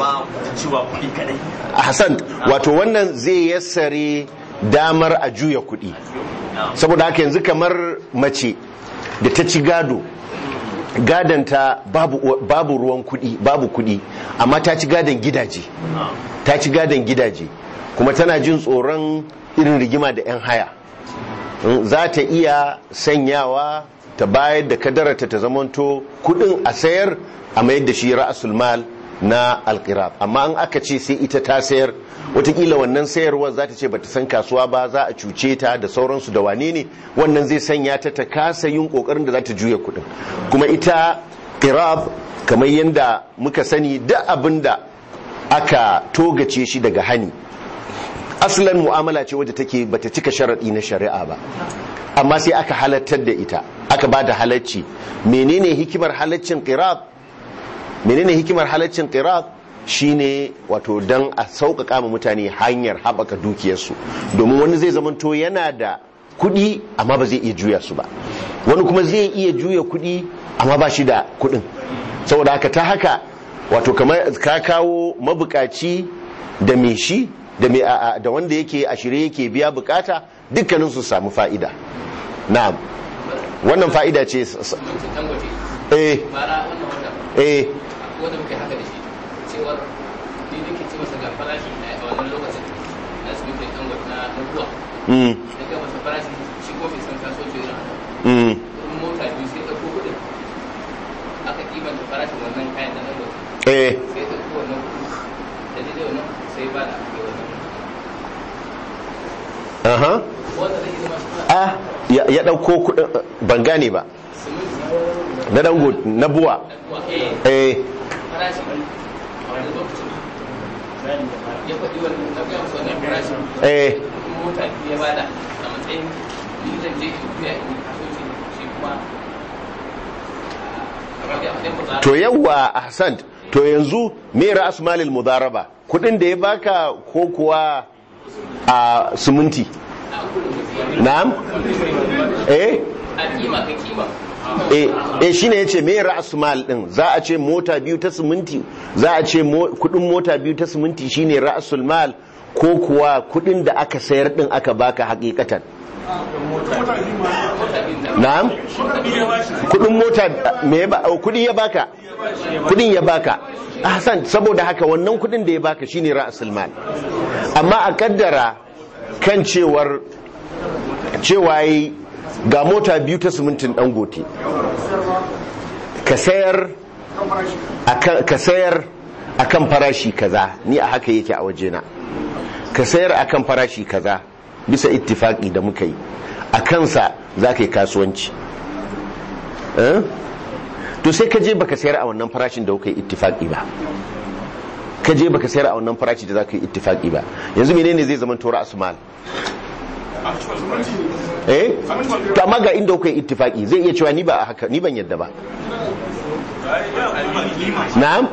hassan wato wannan zai yassare damar a juya kuɗi saboda haka yanzu kamar mace da ta ci gado gadanta babu, babu ruwan kudi babu kudi amma ta ci gadon gidaje ta ci gadon gidaje kuma tana jin tsoron irin rigima da 'yan haya za ta iya sanyawa ta bayar da kadarata ta zamanto kudin a sayar a mayar da shi ra'asul mal na alkirab amma an aka ce sai ita ta sayar watakila wannan sayarwar za ta ce bata san kasuwa ba za a cuce ta da sauransu da wane ne wannan zai sanya ta ta kasa yin kokarin da za ta juya kudin kuma ita kirab kamar yadda muka sani duk abin da aka togace shi daga hani asalin mu'amala ce wadda take bata cika sharaɗi na shari'a ba amma sai aka halattar da ita aka ba da halacci menene hikimar halaccin qirab menene hikimar halaccin qirab shine wato dan a sauƙaƙa ma mutane hanyar haɓaka dukiyarsu domin wani zai zamanto yana da kuɗi amma ba zai iya juya su ba wani kuma zai iya juya kuɗi amma ba shi da kuɗin saboda haka ta haka wato kamar ka kawo mabukaci da me shi da da wanda yake a shirye yake biya bukata dukkanin su samu fa'ida na'am wannan fa'ida ce eh eh wanda muke haka da shi cewar ni nake ce masa ga farashi a wannan lokacin na su muke dan na na ruwa mm da ga masa farashi shi ko bai san kasuwanci irin haka mm in mota biyu sai ɗauko kuɗin aka kimanta farashin wannan kayan da na ruwa eh sai ɗauko wannan kuɗi da ni da wannan sai ba da ake wannan aha wanda zai zama shi ah ya ya dauko kudin ban gane ba siminti na dango na buwa na ruwa eh eh farashi a wani lokacin ya faɗi wannan na gaya masa wannan farashin eh in mota biyu ya bada a matsayin ni zan je in biya in kasuwanci shi kuma kamar da ya faɗa to yawwa ahsan to yanzu me ra'as malil mudaraba kudin da ya baka ko kuwa a siminti na'am eh a kima ka kima eh eh shine yace me ra'as mal din za a ce mota biyu ta siminti za a ce mo- kudin mota biyu ta siminti shine ra'asul mal ko kuwa kudin da aka sayar din aka baka hakikatan na'am kudin mota me ya ba oh, kudi ya baka kudin ya baka ahsan saboda haka wannan kudin da ya baka shine ra'asul mal amma a kaddara kan cewar cewa yi ga mota biyu ta simintin dangote ka sayar akan ka sayar akan farashi kaza ni a haka yake a wajena ka sayar akan farashi kaza bisa ittifaki da muka yi a kansa za ka yi kasuwanci Eh? to sai ka je baka sayar a wannan farashin da kuka yi ittifaki ba ka je baka sayar a wannan farashi da za ka yi ittifaki ba yanzu menene zai zama tora asmal eh to amma ga inda kuka yi ittifaki zai iya cewa ni ba a haka ni ban yadda ba na'am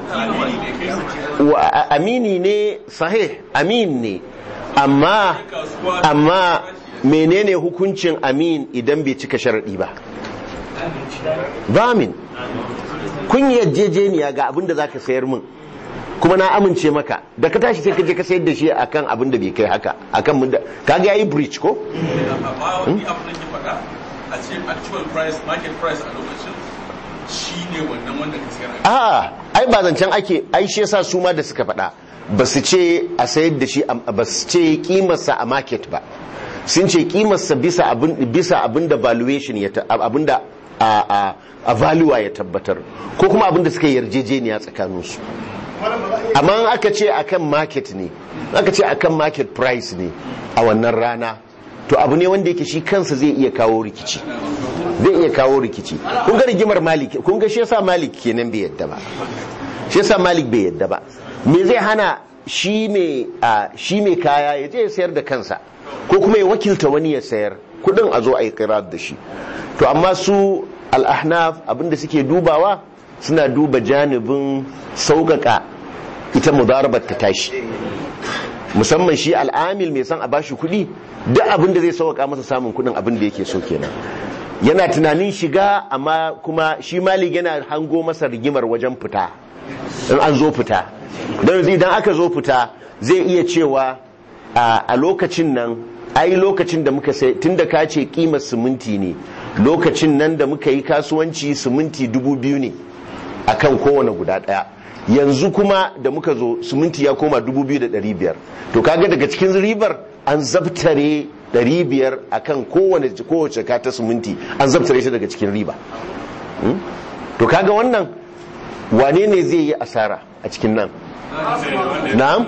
wa a- amini ne sahih amin ne amma amma menene hukuncin amin idan bai cika sharadi ba bamin kun yi yarjejeniya ga abin da zaka sayar min kuma na amince maka da ka tashi sai ka je ka sayar da shi akan abin da bai kai haka akan mun da kaga yayi breach ko amma wani abu da ke faɗa a ce actual price market price a lokacin shi ne wannan wanda ka sayar a a'a ai ba zancen ake ai shi yasa su ma da suka faɗa ba su ce a sayar da shi a- ba su ce kimarsa a market ba sun ce kimarsa bisa abin bisa abin da valuation ya ta- abin da a a a value ya tabbatar ko kuma abin da suka yi yarjejeniya tsakanin su amma in aka ce akan market ne in aka ce akan market price ne a wannan rana to abu ne wanda yake shi kansa zai iya kawo rikici zai iya kawo rikici kun ga rigimar malik kun ga shi yasa malik kenan bai yadda ba shi yasa malik bai yadda ba me zai hana shi mai a shi mai kaya ya je ya sayar da kansa ko kuma ya wakilta wani ya sayar kudin a zo a yi qirar da shi to amma su al-ahnaf abinda suke dubawa suna duba janibin sauƙaƙa ita mudarabar ta tashi musamman shi al'amil mai son a bashi kuɗi duk abin da zai sauƙaƙa masa samun kuɗin abin da yake so kenan yana tunanin shiga amma kuma shi malik yana hango masa rigimar wajen fita in an zo fita don yanzu idan aka zo fita zai iya cewa a a lokacin nan ai lokacin da muka sai tun da ka ce kimar siminti ne lokacin nan da muka yi kasuwanci siminti dubu biyu ne akan kowane guda daya yanzu kuma da muka zo siminti ya koma 2,500 to kaga daga cikin ribar an zabtare 500 akan kowane kowace ka ta siminti an zabtare shi daga cikin riba Hmm? to kaga wannan wane ne zai yi asara a cikin nan na'am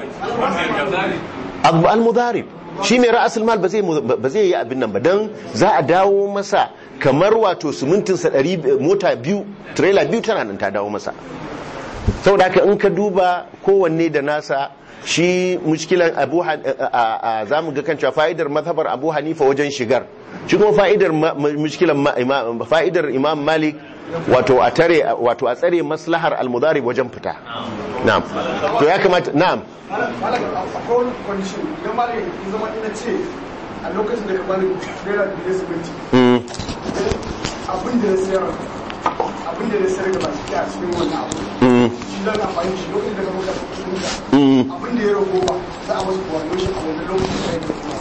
abu al-mudarib shi mai ra'asul mal ba zai ba zai yi abin nan ba dan za a dawo masa kamar wato simintin sa 100 mota biyu trailer biyu tana nan ta dawo masa saboda haka in ka duba kowanne da nasa shi mushkilan abu za mu ga kan cewa fa'idar mazhabar abu hanifa wajen shigar shi kuma fa'idar ma- ma- mushkilan ma- ima- fa'idar imam malik wato a tare wato a tsare maslahar almudarib wajen fita na'am to ya kamata na'am malaga akwai wani condition idan malaga ya zama ina ce a lokacin da ka bani naira biyar siminti Mm, abin da na sayar abin da na sayar da baki a cikin wannan abu mm, shi zan amfani da shi lokacin da ka muka siminta mm. abin da ya rago ba za a wasu coordination a wannan lokacin da ya rago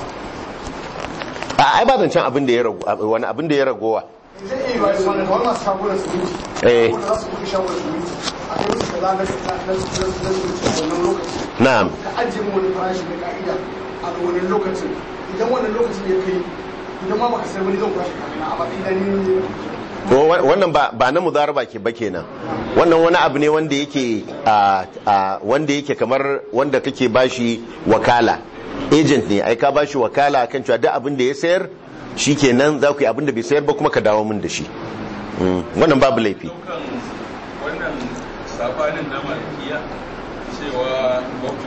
a ai ba zancen abin da ya rago wani abin da ya ragowa zai iya yi wa da wannan kamar masu shagunan siminti Eh. wanda za su buɗe shagunan siminti a kai musu kaza na na na na siminti a wannan lokacin na'am ka ajiye mu wani farashi na ka'ida a ga wannan lokacin idan wannan lokacin ya kai idan ma baka sayar wani zan kwashe kafina a matsayin da ni to wa- wannan ba ba na mudaraba ke ba kenan wannan wani abu ne wanda yake a a wanda yake kamar wanda kake bashi wakala agent ne ai ka bashi wakala kan cewa duk abin da ya sayar shikenan za ku yi abin da bai sayar ba kuma ka dawo min da shi Mm, wannan babu laifi daukan wannan sabanin na malikiya cewa wakil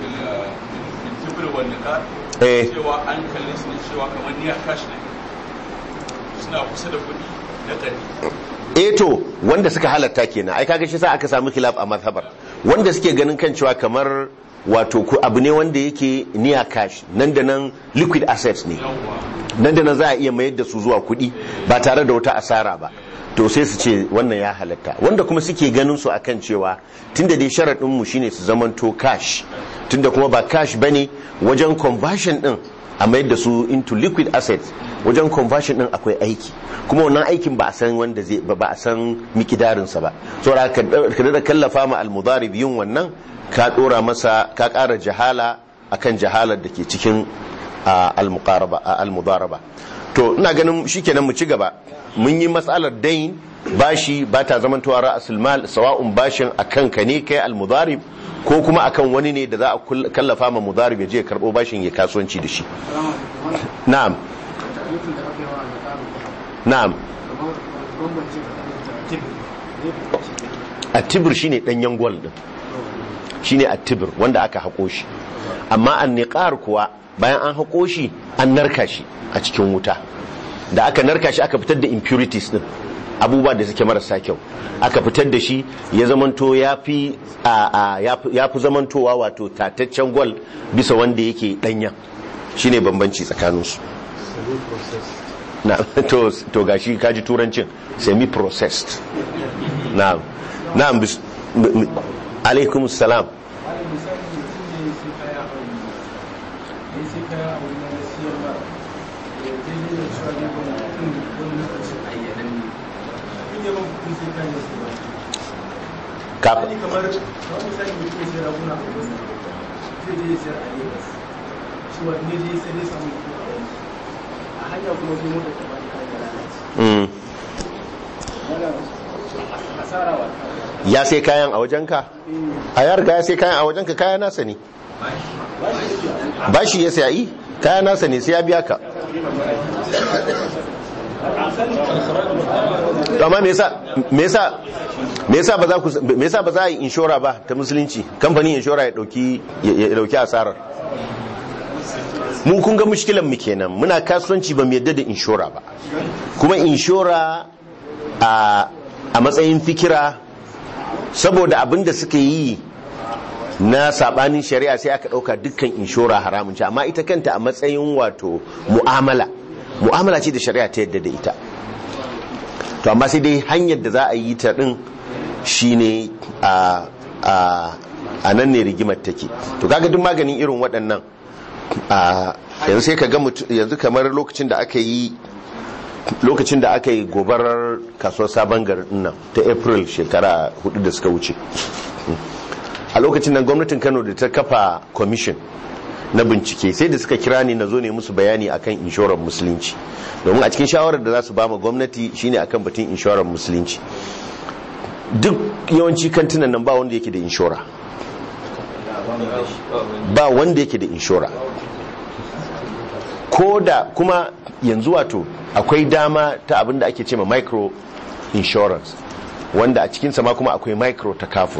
intibir wanda ka Eh. cewa an kalli su ne cewa kamar niya kashi ne suna kusa da kuɗi na ƙari eh to wanda suka halatta kenan ai kaga shi sa aka samu khilaf a mazhabar wanda suke ganin kan cewa kamar wato ku abu ne wanda yake niya cash nan da nan liquid assets ne nan da nan za a iya mayar da su zuwa kuɗi ba tare da wata asara ba to sai su ce wannan ya halatta wanda kuma suke ganin su akan cewa tunda dai sharaɗin mu shine su zamanto cash tunda kuma ba cash bane wajen conversion din a mayar da su into liquid assets wajen conversion din akwai aiki kuma wannan aikin ba a san wanda zai ba ba a san mikidarin sa ba saboda ka ka da kallafa ma al-mudarib yin wannan ka dora masa ka ƙara jahala akan jahalar da ke cikin a al-muqaraba a al-mudaraba to ina ganin shikenan mu ci gaba mun yi matsalar dain bashi ba ta zaman tuwa ra'asul mal sawa'un bashin akan ka ne kai al-mudarib ko kuma akan wani ne da za a kull- kallafa ma mudarib ya je ya karbo bashin ya kasuwanci da shi na'am na'am attibir shine danyen gwal din shine attibir wanda aka hako shi amma anniqar kuwa bayan an hako shi an narka shi a cikin wuta da aka narka shi aka fitar da impurities din abubuwa da suke marasa kyau aka fitar da shi ya zamanto ya fi ya fi zamantowa wato tataccen gwal bisa wanda yake danya shine bambanci tsakaninsu na to to gashi kaji turancin semi processed na'am na'am bis- m- m- alaikum salam ka kamar kamar misali mutum ya sayar raguna a wani zai je ya sayar a Lagos cewa ne je sai dai samu kuɗi a wani a hanya kuma sai mota ta bani kayan da lalace mm. wannan asara wa ya sai kayan a wajenka a ya riga ya sai kayan a wajenka kaya nasa ne bashi ya sayi kaya nasa ne sai ya biya ka To amma me yasa me yasa me yasa ba za ku me yasa ba za a yi inshora ba ta musulunci kamfanin inshora ya dauki ya ya dauki asarar mu kun ga mushkilan mu kenan muna kasuwanci ba mu yadda da inshora ba kuma inshora a a matsayin fikira saboda abin da suka yi na sabanin shari'a sai aka dauka dukkan inshora haramun ce amma ita kanta a matsayin wato mu'amala mu'amala ce da shari'a ta yadda da ita to amma sai dai hanyar da za a yi ta din shine a a a nan ne rigimar take to kaga duk maganin irin waɗannan a yanzu sai ka ga mutu- yanzu kamar lokacin da aka yi lokacin da aka yi gobarar kasuwar sabon garin nan ta april shekara hudu da suka wuce a lokacin nan gwamnatin kano da ta kafa commission na bincike sai da suka kira ni na zo ne musu bayani akan inshorar musulunci domin a cikin shawarar da za su ba ma gwamnati shine akan batun inshorar musulunci duk yawanci kantinan nan ba wanda yake da inshora ba wanda yake da inshora ko da kuma yanzu wato akwai dama ta abin da ake ce ma micro insurance wanda a cikinsa ma kuma akwai micro takaful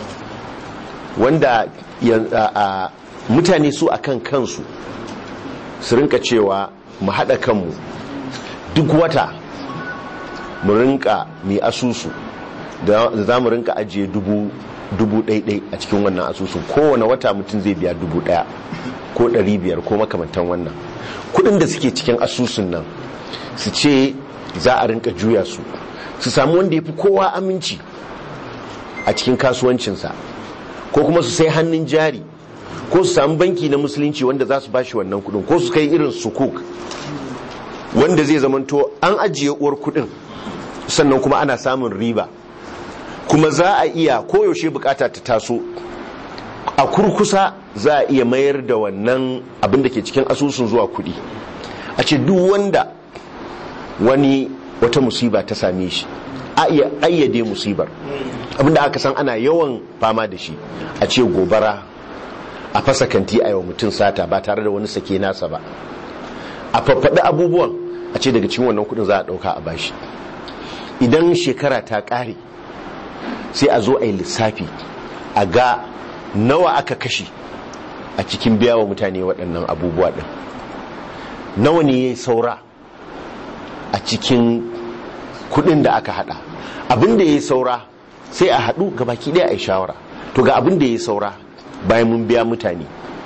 wanda yan- a- a- mutane su akan kansu su rinka cewa mu haɗa kanmu duk wata mu rinka mai asusu da za mu rinka ajiye dubu dubu ɗaiɗai a cikin wannan asusun kowane wata mutum zai biya dubu ɗaya ko ɗari biyar ko makamantan wannan kuɗin da suke cikin asusun nan su ce za a rinka juya su su samu wanda ya fi kowa aminci a cikin kasuwancinsa ko kuma su sai hannun jari ko su samu banki na musulunci wanda za su bashi wannan kudin ko su kai irin sukuk wanda zai zamanto an ajiye uwar kudin sannan kuma ana samun riba kuma za a iya koyaushe bukata ta taso a kurkusa za a iya mayar da wannan abin da ke cikin asusun zuwa kudi a ce duk wanda wani wata musiba ta same shi a iya ayyade musibar abinda aka san ana yawan fama da shi a ce gobara a fasa kanti a yau mutum sata ba tare da wani sake nasa ba a faffaɗi abubuwan a ce daga cikin wannan kudin za a ɗauka a bashi idan shekara ta ƙare sai a zo a yi lissafi a ga nawa aka kashe a cikin biya wa mutane waɗannan abubuwa ɗin nawa ne ya yi saura a cikin kudin da aka hada abin da ya yi saura sai a hadu ga baki ɗaya a yi shawara to ga abin da ya yi saura bayan mun biya mutane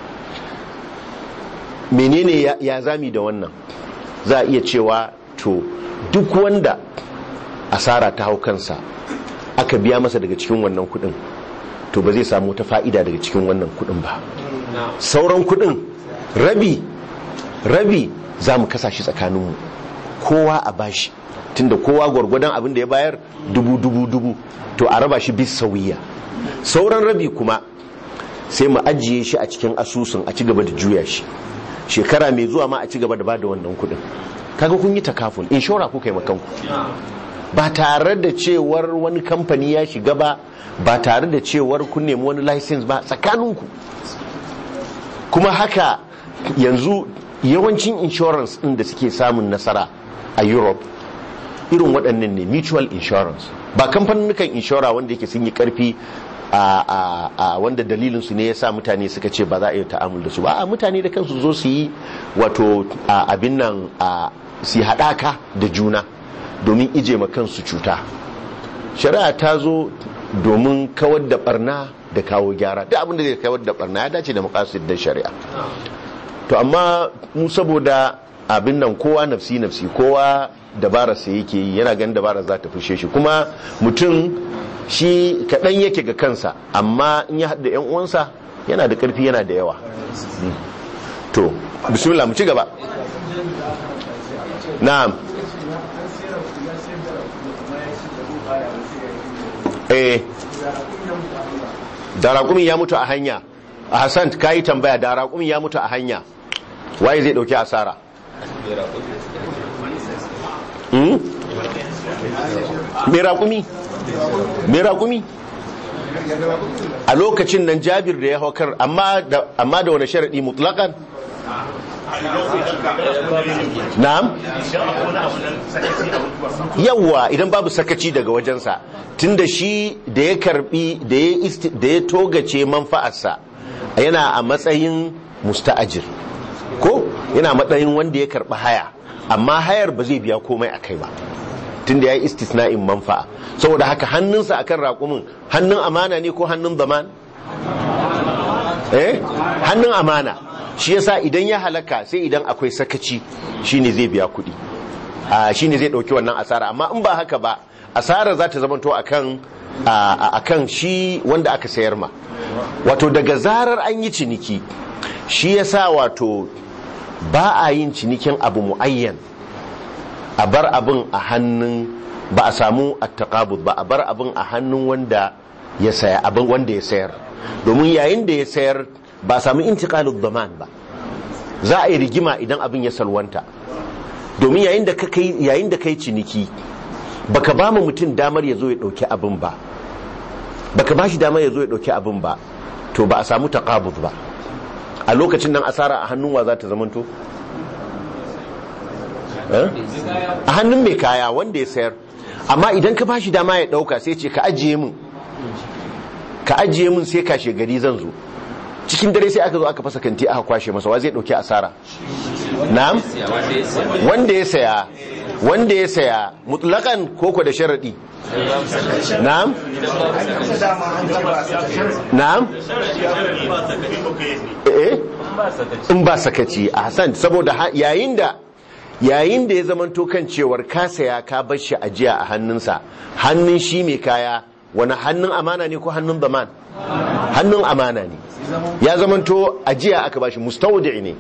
menene ya, ya zami da wannan za a iya cewa to duk wanda asara ta hau kansa aka biya masa daga cikin wannan kudin to ba zai samu ta fa'ida daga cikin wannan kudin ba sauran kudin rabi rabi za mu kasa shi tsakaninmu kowa a bashi tunda kowa gwargwadon abin da ya bayar dubu dubu dubu to a raba shi bis sauyiya sauran rabi kuma sai mu ajiye shi a cikin asusun a ci gaba da juya shi shekara mai zuwa ma a ci gaba da bada wannan kudin kaga kun yi takaful inshora kuka yi makanku ba tare da cewar wani kamfani ya shiga ba ba tare da cewar kun nemi wani license ba tsakaninku kuma haka yanzu yawancin insurance din da suke samun nasara a europe irin waɗannan ne mutual insurance ba kamfanin inshora wanda yake sun yi karfi a, a, a wanda dalilinsu ne ya sa mutane suka ce ba za a yi ta'amul da su ba a mutane da kansu zo su yi wato a, abin nan a su yi haɗaka da juna domin ije ma kansu cuta shari'a ta zo domin kawar da barna da kawo gyara duk abin da zai kawar da barna ya dace da makasid da shari'a to amma mu saboda abin nan kowa nafsi nafsi kowa dabara sai yake yi yana ganin dabara za ta fushe shi kuma mutum shi kaɗan yake ga kansa amma in ya haɗa yan uwansa yana da ƙarfi yana da yawa to bismillah mu ci gaba na'am eh da raƙumin ya mutu a hanya a hassan ka yi tambaya da raƙumin ya mutu a hanya waye zai ɗauki asara Hmm? mai raƙumi mai raƙumi a lokacin nan jabir da ya haukar amma da wani sharaɗi mutlaƙan na'am yawwa idan babu sakaci daga wajensa tunda shi da ya karbi da ya togace manfa'arsa yana a matsayin musta'ajir ko yana matsayin wanda ya karbi haya amma hayar ba zai biya komai a kai ba tunda ya yi istisna'in manfa'a saboda haka hannunsa akan raƙumin hannun amana ne ko hannun zaman eh hannun amana shi yasa idan ya halaka sai idan akwai sakaci shine zai biya kuɗi shine zai ɗauki wannan asara amma in ba haka ba asara za ta zamanto akan akan shi wanda aka sayar ma wato daga zarar an yi ciniki shi yasa wato ba a yin cinikin abu muayyan a bar abin a hannun ba a samu attaqabud ba a bar abin a hannun wanda ya saya abin wanda ya sayar domin yayin da ya sayar ba samu intiqalud zaman ba za a yi rigima idan abin ya salwanta domin yayin da kai yayin da kai ciniki baka ba mu mutum damar ya zo ya dauki abin ba baka ba shi damar ya zo ya dauki abin ba to ba a samu taqabud ba a lokacin nan asara a hannun wa za ta zamanto a hannun mai kaya wanda ya sayar amma idan ka ba shi dama ya dauka sai ce ka ajiye min ka ajiye min sai kashe gari zan zo cikin dare sai aka zo aka fasa kanti aka kwashe masa wa zai dauki asara na'am wanda ya saya wanda ya saya mutlakan koko da sharadi na'am na'am eh in ba sakaci a hasan saboda yayin da yayin da ya zamanto kan cewar ka saya ka bar shi ajiya a hannunsa hannun shi mai kaya wani hannun amana ne ko hannun zaman hannun amana ne ya zamanto ajiya aka bashi mustawdi ne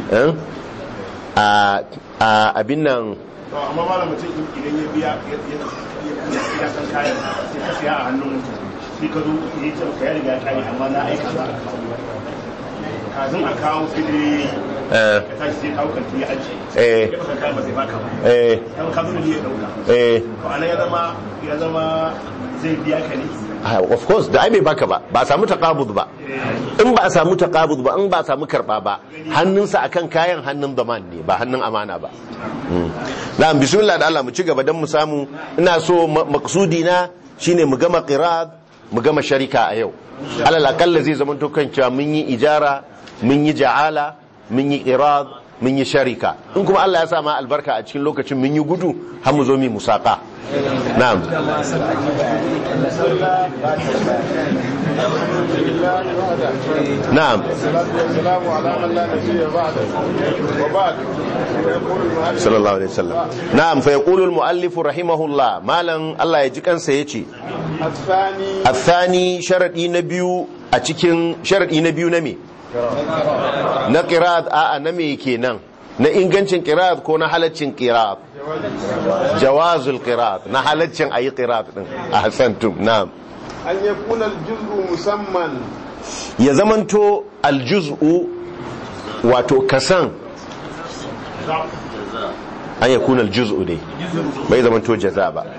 a abin nan to amma malam mutum idan ya biya ya san kayan sai ka siya a hannun sai ka zo ya ce ka ya riga ya kare amma na aika za a kawo kafin a kawo sai dai eh ka tashi sai kawo kanti ya ajiye eh ya baka kayan ba sai baka ba eh kan ka zo ne ya dauka eh to anan ya zama ya zama zai biya ka ne Ah, of course da ai bai baka ba ba a samu taqabud ba in ba a samu taqabud ba in ba a samu karba ba hannunsa akan kayan hannun zaman ne ba hannun amana ba Mm. na'am bismillah da Allah mu ci gaba dan mu samu ina so ma- maqsudi na shine mu gama qirad mu gama sharika a yau alal akalla zai zama to kan cewa mun yi ijara mun yi ja'ala mun yi qirad mun yi sharika in kuma Allah ya sa ma albarka a cikin lokacin mun yi gudu har mu zo mu musaka na'am نعم والسلام على من لا نبي بعده وبعد ويقول المؤلف صلى الله عليه وسلم نعم فيقول المؤلف رحمه الله مالا الله يجي kansa yace الثاني الثاني شرطي نبيو a cikin sharadi na biyu na me na qira'at a a na me kenan na ingancin qira'at ko na halaccin qira'at jawazul qira'at na halaccin ayi qira'at din ahsantum na'am أن يكون الجزء مسمى ya zamanto aljuz'u wato kasan an ya kuna aljuz'u dai bai zamanto jaza ba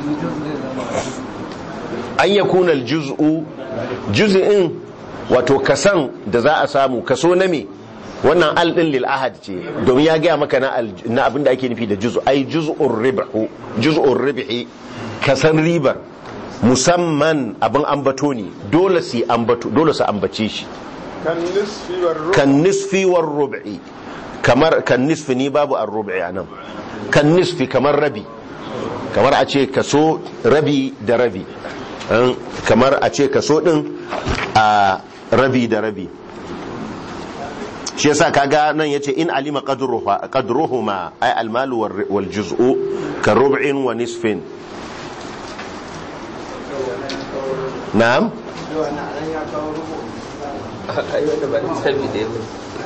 an ya kuna aljuz'u juz'in wato kasan da za a samu kaso na me wannan al din lil ahad ce domin ya gaya maka na al- na abinda ake nufi da juz'u ai juz'ur ribhu juz'ur ribhi kasan ribar musamman abin ambato ne dole su ambato dole su ambace shi kan nisfi war rubu kan nisfi war rub'i kamar kan nisfi ni babu ar rub'i anan kan nisfi kamar rabi kamar a ce kaso rabi da rabi An- kamar a ce kaso din a rabi da rabi shi yasa kaga nan yace in alima qadruha qadruhuma ay almalu war- wal juz'u ka rub'in wa nisfin na'am ai wanda ba lissafi ɗaya ba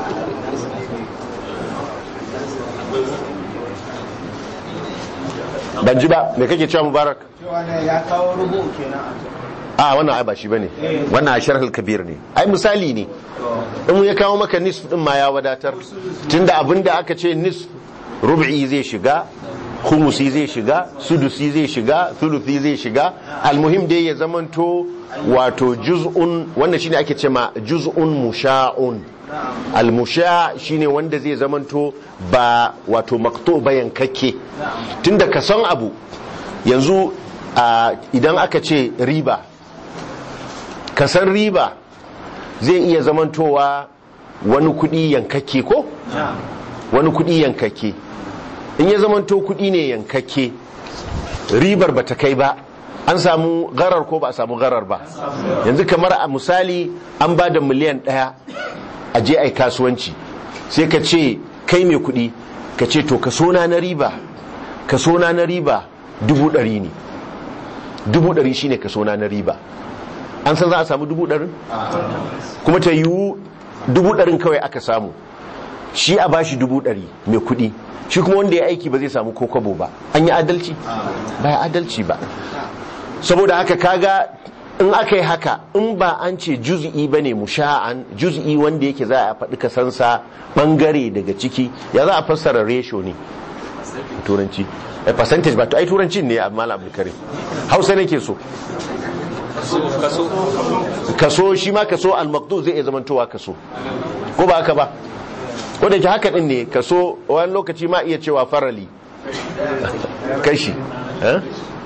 ban ji ba me kake cewa mubarak cewa ne ya kawo rubu kenan a wannan ai ba shi bane wannan a sharhul kabir ne ai misali ne in ya kawo maka nisf din ma ya wadatar tunda abinda aka ce nisf rub'i zai shiga khumusi zai shiga sudusi zai shiga thuluthi zai shiga almuhim dai ya zamanto wato juz'un wannan shine ake cewa juz'un musha'un almusha shine wanda zai zamanto ba wato makto ba yankakke tunda ka san abu yanzu a, idan aka ce riba ka san riba zai iya zamantowa wani kudi yankakke ko wani kudi yankakke in ya zamanto kudi ne yankakke ribar ba ta kai ba an samu garar ko ba a samu garar ba yanzu kamar a misali an ba da miliyan daya a je ai kasuwanci sai ka ce kai mai kudi ka ce to kaso na na riba kaso na na riba dubu ɗari ne dubu ɗari shine kaso na na riba an san za a samu dubu ɗarin kuma ta yiwu dubu ɗarin kawai aka samu shi a bashi dubu ɗari mai kuɗi shi kuma wanda ya aiki ba zai samu ko kwabo ba an yi adalci ba ya adalci ba saboda haka kaga in aka yi haka in ba an ce juz'i ba ne musha'an juz'i wanda yake za a faɗi kasansa ɓangare daga ciki ya za a fassara ratio ne turanci a percentage ba to ai turanci ne a malam abdulkarim hausa nake so kaso kaso shi ma kaso al-maqdu zai iya zamantowa kaso ko ba haka ba ko da ke haka din ne kaso wani lokaci ma iya cewa farali kashi eh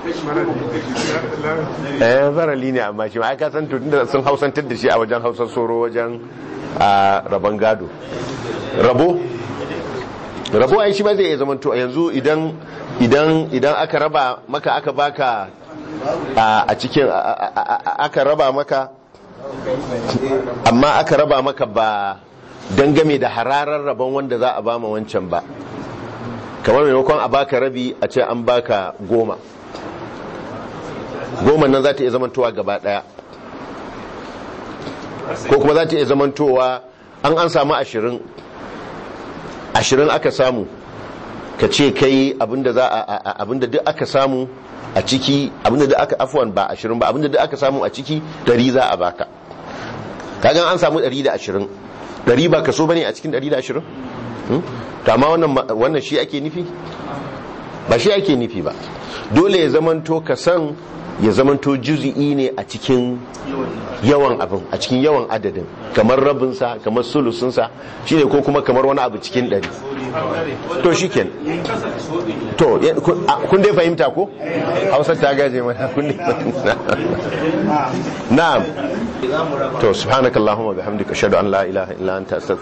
eh farali ne amma shi ma aka san to tunda sun hausantar da shi a wajen hausar soro wajen a rabon gado rabo rabo ai shi ma zai iya zamanto yanzu idan idan idan aka raba maka aka baka a a cikin a- a- a- aka raba maka amma aka raba maka ba dangame da hararar rabon wanda za a bama wancan ba kamar maimakon a baka rabi a ce an baka goma goma nan za ta iya zamantowa gaba daya ko kuma za ta iya zamantowa an an samu ashirin ashirin aka samu ka ce kai abinda za a- a- a- abinda duk aka samu a ciki abinda duk aka afuwan ba ashirin ba abinda duk aka samu a ciki dari za a baka kagan an samu dari da ashirin dari ba kaso bane a cikin dari da ashirin to amma wannan ma- wannan shi ake nufi ba shi ake nufi ba dole ya zamanto ka san ya zamanto juzi'i ne a cikin yawan abin a cikin yawan adadin kamar rabinsa kamar sulusunsa shine ko kuma kamar wani abu cikin ɗari to shi ken to ya- kun a- kun dai fahimta ko hausar ta gaje mana kun dai fahimta na'am to subhanakallahumma bihamdika ashhadu an la ilaha illa anta astaghfiruka